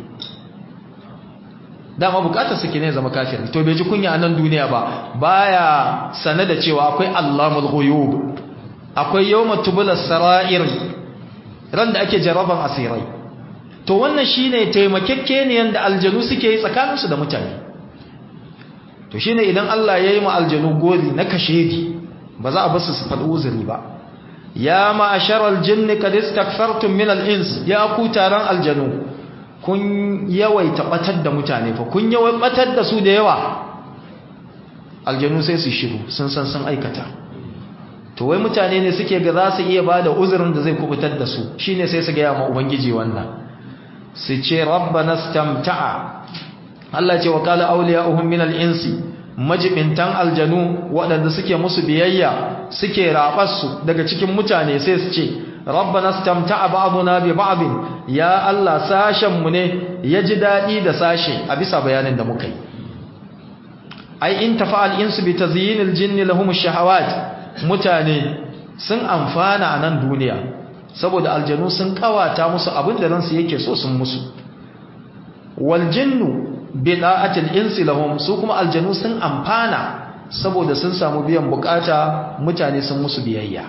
dama bukatar su ne zama kafir to bai ji kunya a nan duniya ba baya sane da cewa akwai allamul ghuyub akwai yawma tubula sara'ir ran da ake jaraban asirai to wannan shine taimakekeniyan da aljanu suke yi tsakaninsu da mutane to shine idan Allah ya yi ma aljanu gori na kashedi ba za a basu su faɗi uzuri ba ya ma'asharal jinni qad istakfartum min al-ins ya ku taron aljanu kun yawaita batar da mutane fa kun yawai batar da su da yawa aljanu sai su shiru sun san sun aikata to wai mutane ne suke ga za su iya bada uzurin da zai kubutar da su shine sai su ga ma ubangiji wannan su ce rabbana stamta'a Allah ce wa qala awliya'uhum min al-insi majibintan aljanu waɗanda suke musu biyayya suke raɓarsu daga cikin mutane sai su ce rabbana stamta'a ba'duna bi ba'd ya Allah sashen mu ne ya ji dadi da sashe a bisa bayanin da muka yi ai in tafa'al insu bi tazyinil jinni lahum ash-shahawat mutane sun amfana a nan duniya saboda aljanu sun kawata musu abin da ransu yake so sun musu wal jinnu bida'atil insi lahum su kuma aljanu sun amfana saboda sun samu biyan bukata mutane sun musu biyayya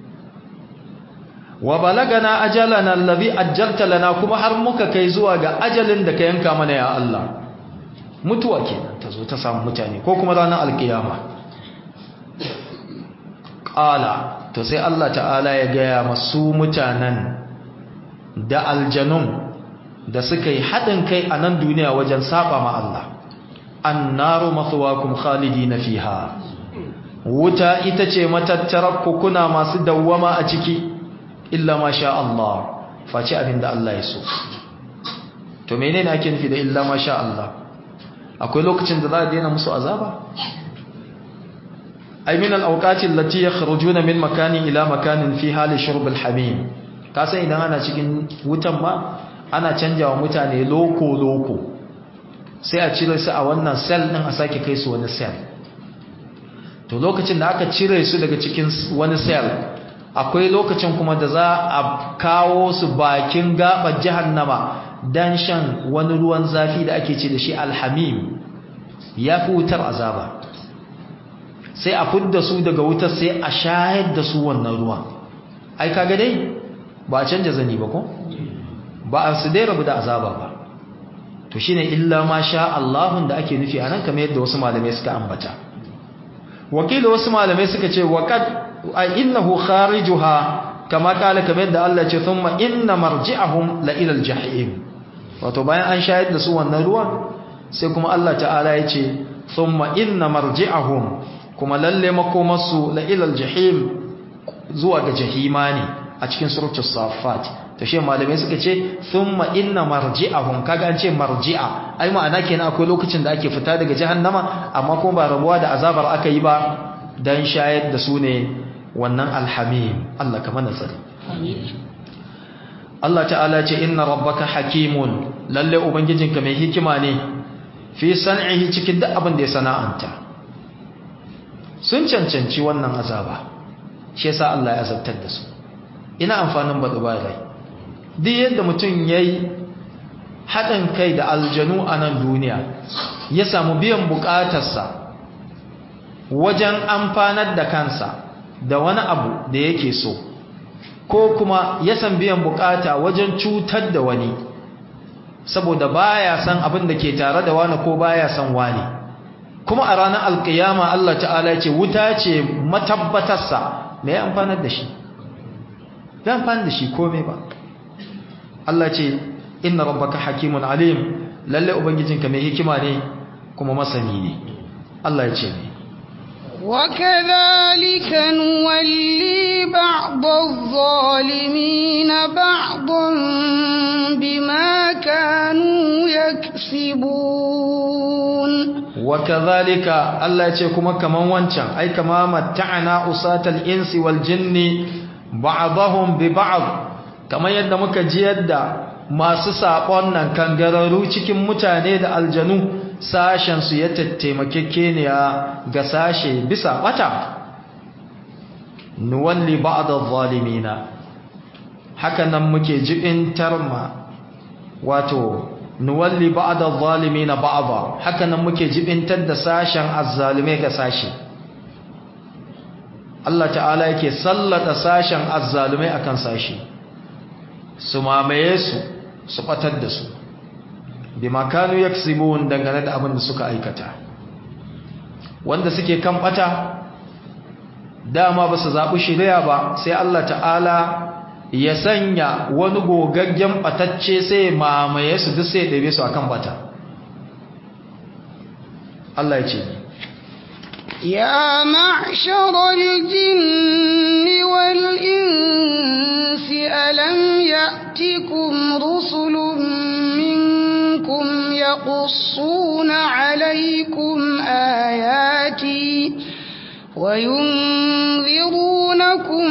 wa balagana ajalana allazi ajjalta lana kuma har muka kai zuwa ga ajalin da ka yanka mana ya Allah mutuwa kenan ta zo ta samu mutane ko kuma ranar alkiyama qala to sai Allah ta'ala ya gaya masu mutanen da aljanun da suka yi haɗin kai a nan duniya wajen saba ma Allah annaru mathwakum khalidina fiha wuta ita ce matattarar kuna masu dawwama a ciki illa ma sha Allah face abinda Allah ya so to menene ake nufi da illa ma sha Allah akwai lokacin da za a daina musu azaba ay min al-awqati allati yakhrujuna min makanin ila makanin fi hali shurb al-hamim kasan idan ana cikin wutan ma ana canjawa mutane loko-loko sai a cire su a wannan sel ɗin a sake kai su wani sel to lokacin da aka cire su daga cikin wani sel akwai lokacin kuma da za a kawo su bakin gabar jahannama don shan wani ruwan zafi da ake ce da shi alhamim ya fi wutar azaba sai a fidda su daga wutar sai a shayar da su wannan ruwan ai kaga dai ba a canja zani ba ko? ba a su dai rabu da azaba ba to shine illa ma sha Allahun da ake nufi anan kamar yadda wasu malamai suka ambata wakili wasu malamai suka ce waqad innahu kharijuha kama kala kamar yadda Allah ce thumma inna marji'ahum la ila al-jahim wato bayan an shayar da su wannan ruwan sai kuma Allah ta'ala ya ce thumma inna marji'ahum kuma lalle makomarsu la ila al-jahim zuwa ga jahima ne a cikin suratul safat to shi malamai suka ce thumma inna marji'ahum kaga an ce marji'a ai ma'ana kenan akwai lokacin da ake fita daga jahannama amma kuma ba rabuwa da azabar aka yi ba dan shayar da su ne wannan alhamim Allah ka mana tsari Allah ta'ala ce inna rabbaka hakimun lalle ubangijinka mai hikima ne fi san'ihi cikin duk abin da ya sana'anta sun cancanci wannan azaba shi yasa Allah ya azabtar da su ina amfanin badu rai duk yadda mutum yayi haɗin kai da aljanu a nan duniya ya samu biyan buƙatarsa wajen amfanar da kansa da wani abu da yake so ko kuma ya san biyan buƙata wajen cutar da wani saboda baya san abin da ke tare da wani ko baya san wani kuma a ranar alkiyama Allah ta'ala ce wuta ce matabbatarsa mai amfanar da shi bai amfanar da shi komai ba Allah ce inna rabbaka hakimun alim lalle ubangijinka mai hikima ne kuma masani ne Allah ya ce ne وكذلك نولي بعض الظالمين بعضا بما كانوا يكسبون وكذلك الله يce kuma kaman wancan ai kama matta'ana usatal insi wal jinni ba'dahum bi ba'd kamar yadda muka ji yadda masu sabon nan kangararu cikin mutane da aljanu sashen su ya tattaimakekeniya ga sashe bisa bata nuwalli ba'd adh-dhalimina haka nan muke jibintar ma wato nuwalli ba'da adh-dhalimina ba'dha haka nan muke jibintar da sashen azzalume ga sashi Allah ta'ala yake sallata sashen azzalume akan sashi su mamaye su su batar da su bima kanu yaksibun dangane da abin da suka aikata wanda suke kan bata dama ba su zaɓi shirya ba sai Allah ta'ala ya sanya wani gogaggen batacce sai mamaye su duk sai ɗabe su akan bata Allah ya ce يا معشر الجن والإنس ألم يأتكم رسل منكم يقصون عليكم آياتي وينذرونكم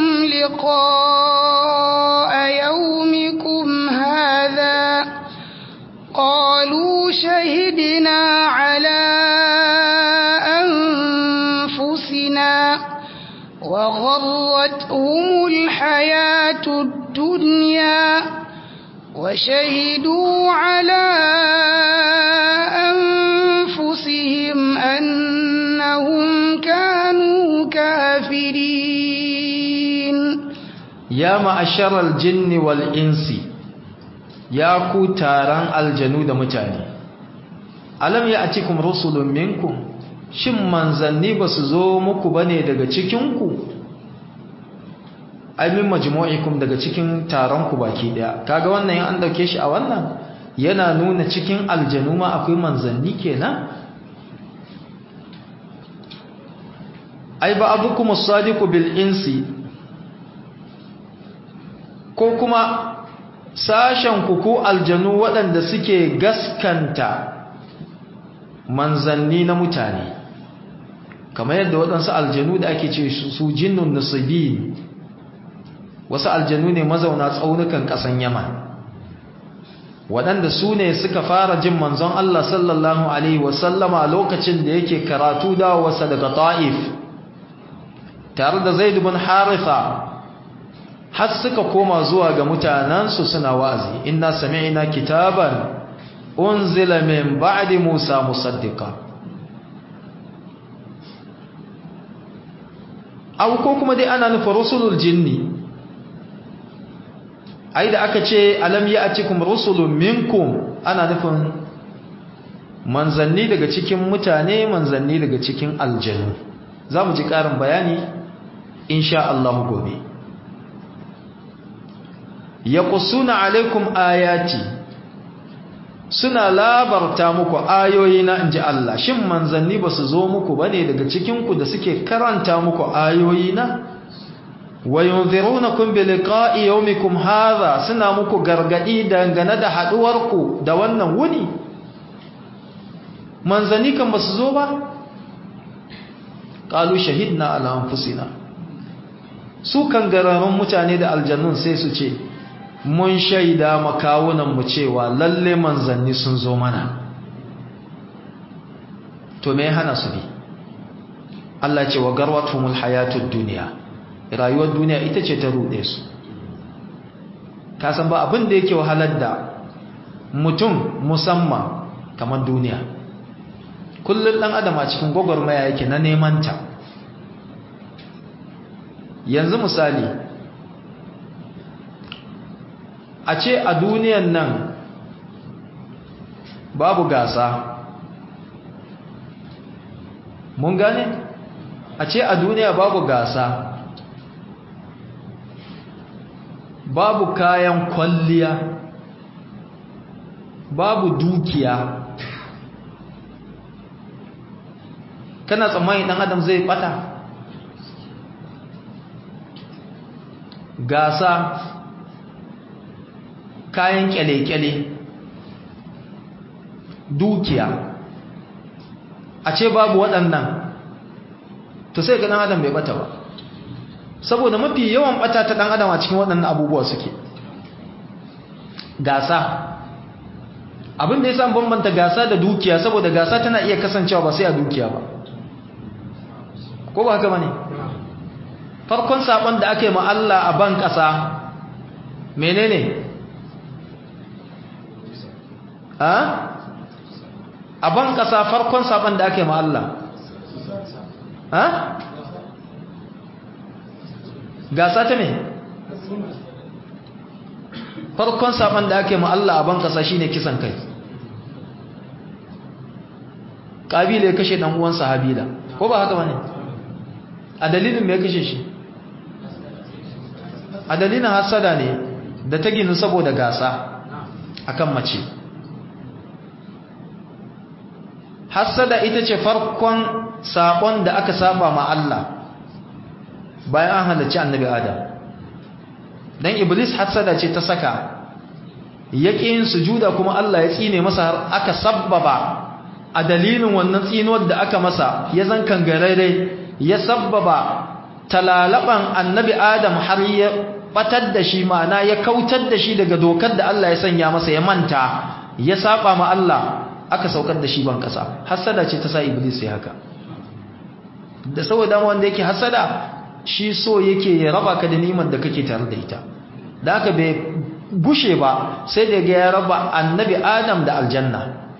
لقاء يومكم هذا قالوا شهدنا على أنفسنا وغرتهم الحياة الدنيا وشهدوا على أنفسهم أنهم كانوا كافرين ya ma'asharal jinni wal insi ya ku taron aljanu da mutane alam ya atikum rusulun minkum shin manzanni ba su zo muku bane daga cikinku aimin majmu'ikum daga cikin taron ku baki daya kaga wannan in an dauke shi a wannan yana nuna cikin aljanu ma akwai manzanni kenan ai ba abukum as-sadiqu bil insi ko kuma sashen ku aljanu waɗanda suke gaskanta manzanni na mutane kamar yadda waɗansu aljanu da ake ce su jinnun nasibi wasu aljanu ne mazauna tsaunukan ƙasan yaman waɗanda su ne suka fara jin manzon Allah sallallahu Alaihi wasallama lokacin da yake karatu dawowarsa daga ta'if tare da zaidu bin harifa har suka koma zuwa ga mutanansu suna wa'azi inna sami'na kitaban unzila min ba'di Musa musaddiqa aw ko kuma dai ana nufa rusulul jinni ai da aka ce alam ya'tikum rusulun minkum ana nufin manzanni daga cikin mutane manzanni daga cikin aljanu zamu ji karin bayani insha Allah gobe yaqussuna alaikum ayati suna labarta muku ayoyi na inji Allah shin manzanni basu zo muku bane daga cikin ku da suke karanta muku ayoyi na wayunzirunakum biliqa'i yawmikum hadha suna muku gargadi dangane da haduwar ku da wannan wuni manzanni kan basu zo ba qalu shahidna ala anfusina su kan gararan mutane da aljannun sai su ce mun shaida makawunan mu cewa lalle manzanni sun zo mana to me hana su bi Allah ce wa garwatumul hayatud dunya rayuwar duniya ita ce ta rude su ka san ba abin da yake wahalar da mutum musamman kamar duniya kullum dan adam a cikin gwagwarmaya yake na neman ta yanzu misali a ce a duniyan nan babu gasa mun gane a ce a duniya babu gasa babu kayan kwalliya babu dukiya kana tsammani dan adam zai bata gasa kayan kyale-kyale dukiya a ce babu waɗannan to sai ga ɗan adam bai bata ba saboda mafi yawan bata ta ɗan adam a cikin waɗannan abubuwa suke gasa abin da ya sa bambanta gasa da dukiya saboda gasa tana iya kasancewa ba sai a dukiya ba ko ba haka ba ne farkon saɓon da aka yi ma Allah a ban ƙasa menene a ban ƙasa farkon saɓon da ake ma Allah gasa ta me farkon saɓon da ake ma Allah a ban ƙasa shine kisan kai ƙabila ya kashe ɗan uwansa habila ko ba haka bane a dalilin me ya kashe shi a dalilin hasada ne da ta ginu saboda gasa akan mace hassada ita ce farkon sabon da aka saba ma Allah bayan an halarci annabi Adam dan iblis hassada ce ta saka yake yin sujuda kuma Allah ya tsine masa har aka sabbaba a dalilin wannan tsinuwar da aka masa ya zankan garare ya sabbaba talalaban annabi Adam har ya batar da shi ma'ana ya kautar da shi daga dokar da Allah ya sanya masa ya manta ya saba ma Allah aka saukar da shi ban kasa hasada ce ta sa iblis ya haka da saboda wanda yake hasada shi so yake ya raba ka da ni'imar da kake tare da ita da haka bai gushe ba sai da ga ya raba annabi adam da aljanna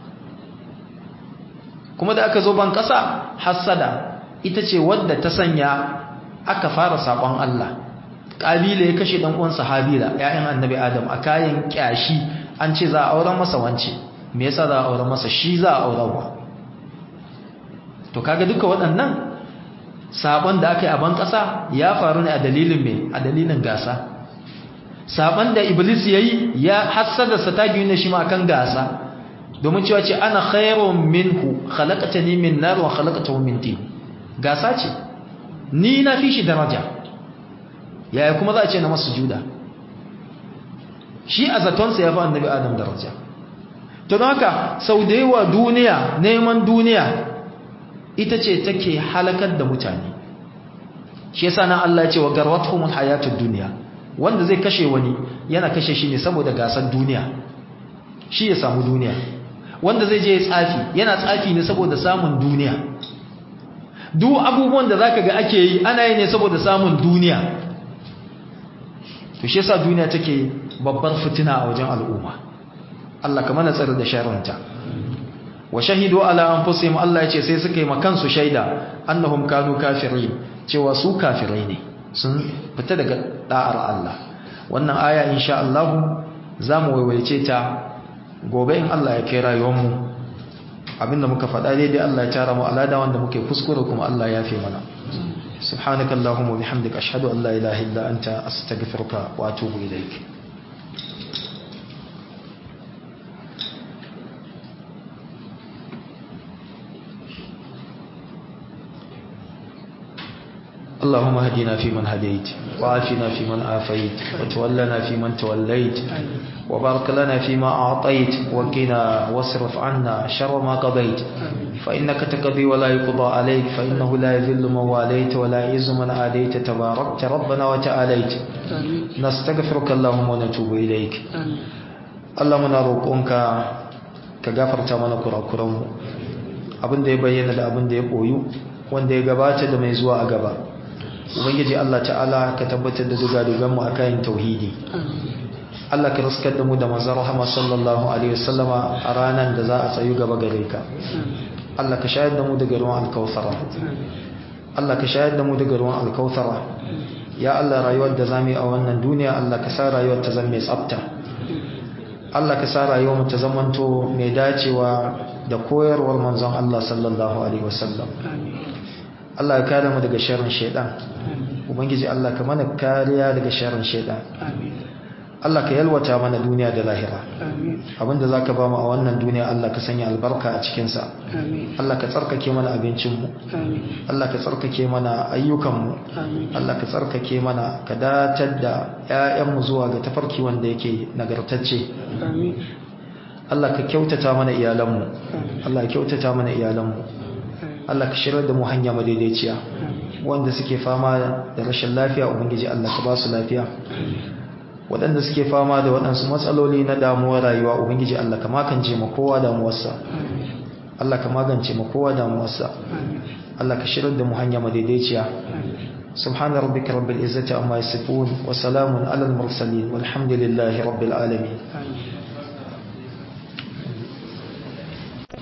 kuma da aka zo ban kasa hasada ita ce wadda ta sanya aka fara sakon Allah kabila ya kashe dan uwansa habila ƴaƴan annabi adam a kayan kyashi an ce za a auren masa wance me yasa za a aure masa shi za a aurarwa to kaga duka waɗannan sabon da aka yi a ban ƙasa ya faru ne a dalilin me a dalilin gasa sabon da iblis yayi ya hassada sa ta gina shi ma kan gasa domin cewa ce ana khairun minhu khalaqatani min nar wa khalaqatahu min tin gasa ce ni na fi shi daraja yaya kuma za a ce na masu juda shi a zatonsa ya fi annabi adam daraja to don haka sau da yawa duniya neman duniya ita ce take halakar da mutane shi yasa nan Allah ya ce wa garwatuhumul hayatud dunya wanda zai kashe wani yana kashe shi ne saboda gasar duniya shi ya samu duniya wanda zai je ya tsafi yana tsafi ne saboda samun duniya duk abubuwan da zaka ga ake yi ana yi ne saboda samun duniya to shi yasa duniya take babbar fitina a wajen al'umma Allah ka mana tsare da sharrinta wa shahidu ala anfusihim Allah yace sai suka yi makansu shaida annahum kanu kafirin cewa su kafirai ne sun fita daga da'ar Allah wannan aya insha Allah zamu waiwaice ta gobe in Allah ya kai rayuwar mu abinda muka faɗa daidai Allah ya tara mu alada wanda muke kuskure kuma Allah ya fi mana subhanakallahumma bihamdika ashhadu an la ilaha illa anta astaghfiruka wa atubu ilaik اللهم هدنا فيمن هديت وعافنا فيمن عافيت وتولنا فيمن توليت وبارك لنا فيما أعطيت وقنا واصرف عنا شر ما قضيت فإنك تقضي ولا يقضى عليك فإنه لا يذل من واليت ولا يعز من عاديت تباركت ربنا وتعاليت نستغفرك اللهم ونتوب إليك اللهم نروقك كغفرت mana kurakuranmu abin da ya bayyana da abin da ya boyu wanda ya gabata da mai zuwa a gaba ubangiji Allah ta'ala ka tabbatar da dugadugan mu akan tauhidi Allah ka riskar da mu da manzon rahama sallallahu alaihi wasallama a ranar da za a tsayu gaba gare ka Allah ka shayar da mu daga ruwan alkautsara Allah ka shayar da mu daga ruwan alkautsara ya Allah rayuwar da zamu yi a wannan duniya Allah ka sa rayuwar ta zama mai tsafta Allah ka sa rayuwar mu ta zamanto mai dacewa da koyarwar manzon Allah sallallahu alaihi wasallam Allah ya kare mu daga sharrin shaidan ubangiji Allah ka mana kariya daga sharrin shaidan Allah ka yalwata mana duniya da lahira abinda zaka ba mu a wannan duniya Allah ka sanya albarka a cikin sa Allah ka tsarkake mana abincin mu Allah ka tsarkake mana ayyukan mu Allah ka tsarkake mana ka datar da ƴaƴan mu zuwa ga tafarki wanda yake nagartacce Allah ka kyautata mana iyalan mu Allah ka kyautata mana iyalan mu Allah ka shirar da mu hanya madaidaiciya wanda suke fama da rashin lafiya ubangiji Allah ka ba su lafiya waɗanda suke fama da waɗansu matsaloli na damuwar rayuwa ubangiji Allah ka magance ma kowa damuwarsa Allah ka magance ma kowa damuwarsa Allah ka shirar da mu hanya madaidaiciya subhana rabbika rabbil izzati amma yasifun wa salamun alal mursalin walhamdulillahi rabbil alamin